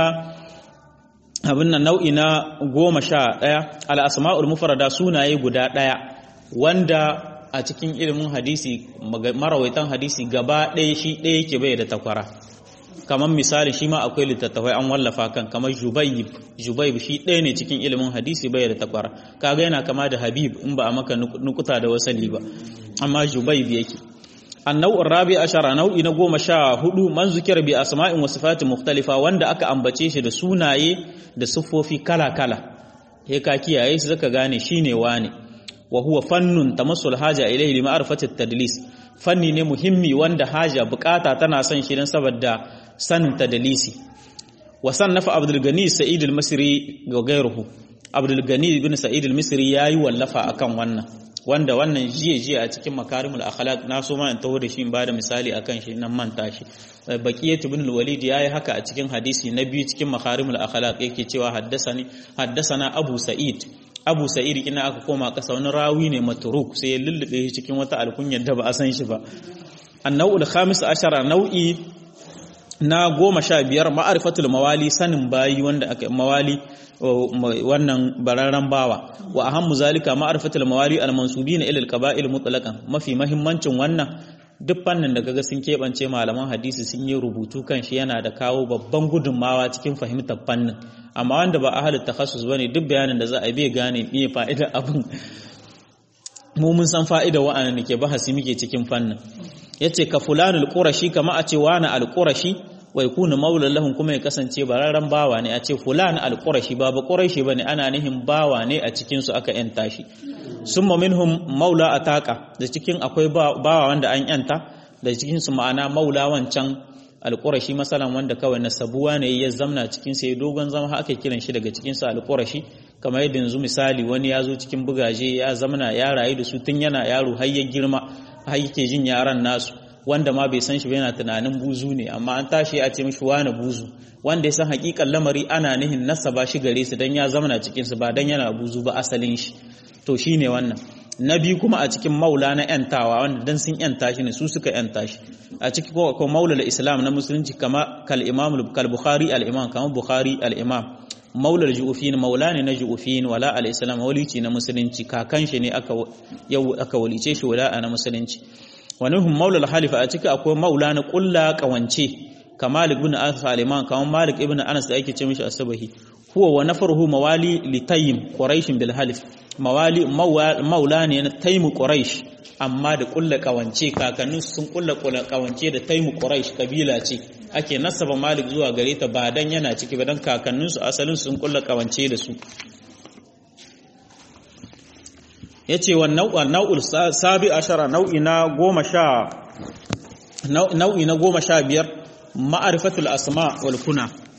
abin nan nau'i na goma sha ɗaya al'asma'ul mufarada sunaye guda ɗaya wanda a cikin ilimin hadisi marawaitan hadisi gaba ɗaya shi ɗaya yake bai da takwara kamar misali shi ma akwai littattafai an wallafa kan kamar jubayib jubayib shi ɗaya ne cikin ilimin hadisi bai da takwara kaga yana kama da habib in ba a maka nukuta da wasali ba amma jubayib yake النوع الرابع عشر نوع na goma sha hudu man zukir bi asma'in wa sifatin mukhtalifa wanda aka ambace shi da sunaye da siffofi kala-kala he ka kiyaye su zaka gane shine wane wa huwa fannun tamassul haja ilayhi li ma'rifati tadlis fanni ne muhimmi wanda haja bukata tana son shi dan saboda sanin tadlisi wa sannafa abdul gani sa'id al-misri ga gairuhu abdul gani ibn sa'id al-misri yayi wallafa akan wannan wanda wannan jiye jiye a cikin makarimul akhlaq na so ma in taho da shi in bada misali akan shi nan manta shi baqiyat ibn al-walid yayi haka a cikin hadisi na biyu cikin makarimul akhlaq yake cewa haddasani haddasana abu sa'id abu sa'id ina aka koma kasa wani rawi ne matruk sai ya lullube shi cikin wata alkunyar da ba a san shi ba annau'ul khamis ashara nau'i na goma sha biyar ma'arifatul mawali sanin bayi wanda aka mawali wannan bararren bawa wa ahammu zalika ma'arifatul mawali al-mansubina ila al-qaba'il mutlaqan mafi mahimmancin wannan duk fannin da kaga sun keɓance malaman hadisi sun yi rubutu kan shi yana da kawo babban gudunmawa cikin fahimtar fannin amma wanda ba ahalin takhassus bane duk bayanin da za a bai gane me fa'idar abin mu mun san fa'ida wa'annan da ke bahasi muke cikin fannin yace ka fulanul qurashi kama a ce wani al-qurashi wai kuna maulan lahun kuma ya kasance bararren bawa ne a ce fulan al-qurashi ba ba quraishi bane ana nihin bawa ne a cikin su aka yanta shi summa minhum maula ataka da cikin akwai bawa wanda an yanta da cikin su ma'ana maula wancan al-qurashi masalan wanda kawai nasabuwa ne ya zamna cikin sai dogon zama aka kiran shi daga cikin su al-qurashi kamar yadda yanzu misali wani ya zo cikin bugaje ya zamna ya rayu da su tun yana yaro har ya girma har yake jin yaran nasu wanda ma bai san shi ba yana tunanin buzu ne amma an tashi a ce mishi wani buzu wanda ya san hakikan lamari ana nihin nasaba shi gare su dan ya zamana cikin su ba dan yana buzu ba asalin shi to shine wannan na biyu kuma a cikin maula na yantawa wanda dan sun yanta shi ne su suka yanta shi a ciki ko ko maula islam na musulunci kama kal imam kal bukhari al imam kama bukhari al imam maula ju'ufin maula ne na ju'ufin wala al islam walici na musulunci kakan shi ne aka yau aka walice shi wala na musulunci wani hun maula halifa a ciki akwai maula na kulla kawance ka malik ibn anas al-iman kamar malik ibn anas da ake ce mishi asabahi huwa wa nafaruhu mawali li tayyim quraish bil halif mawali maula ne na taymu quraish amma da kulla kawance kakannin sun kulla kawance da taymu quraish kabila ce ake nasaba malik zuwa gare ta ba dan yana ciki ba dan kakannin su asalin sun kulla kawance da su ya ce wa nau'ul sabi ashara nau'i na goma sha nau'i na goma sha biyar ma'arifatul asma wal kuna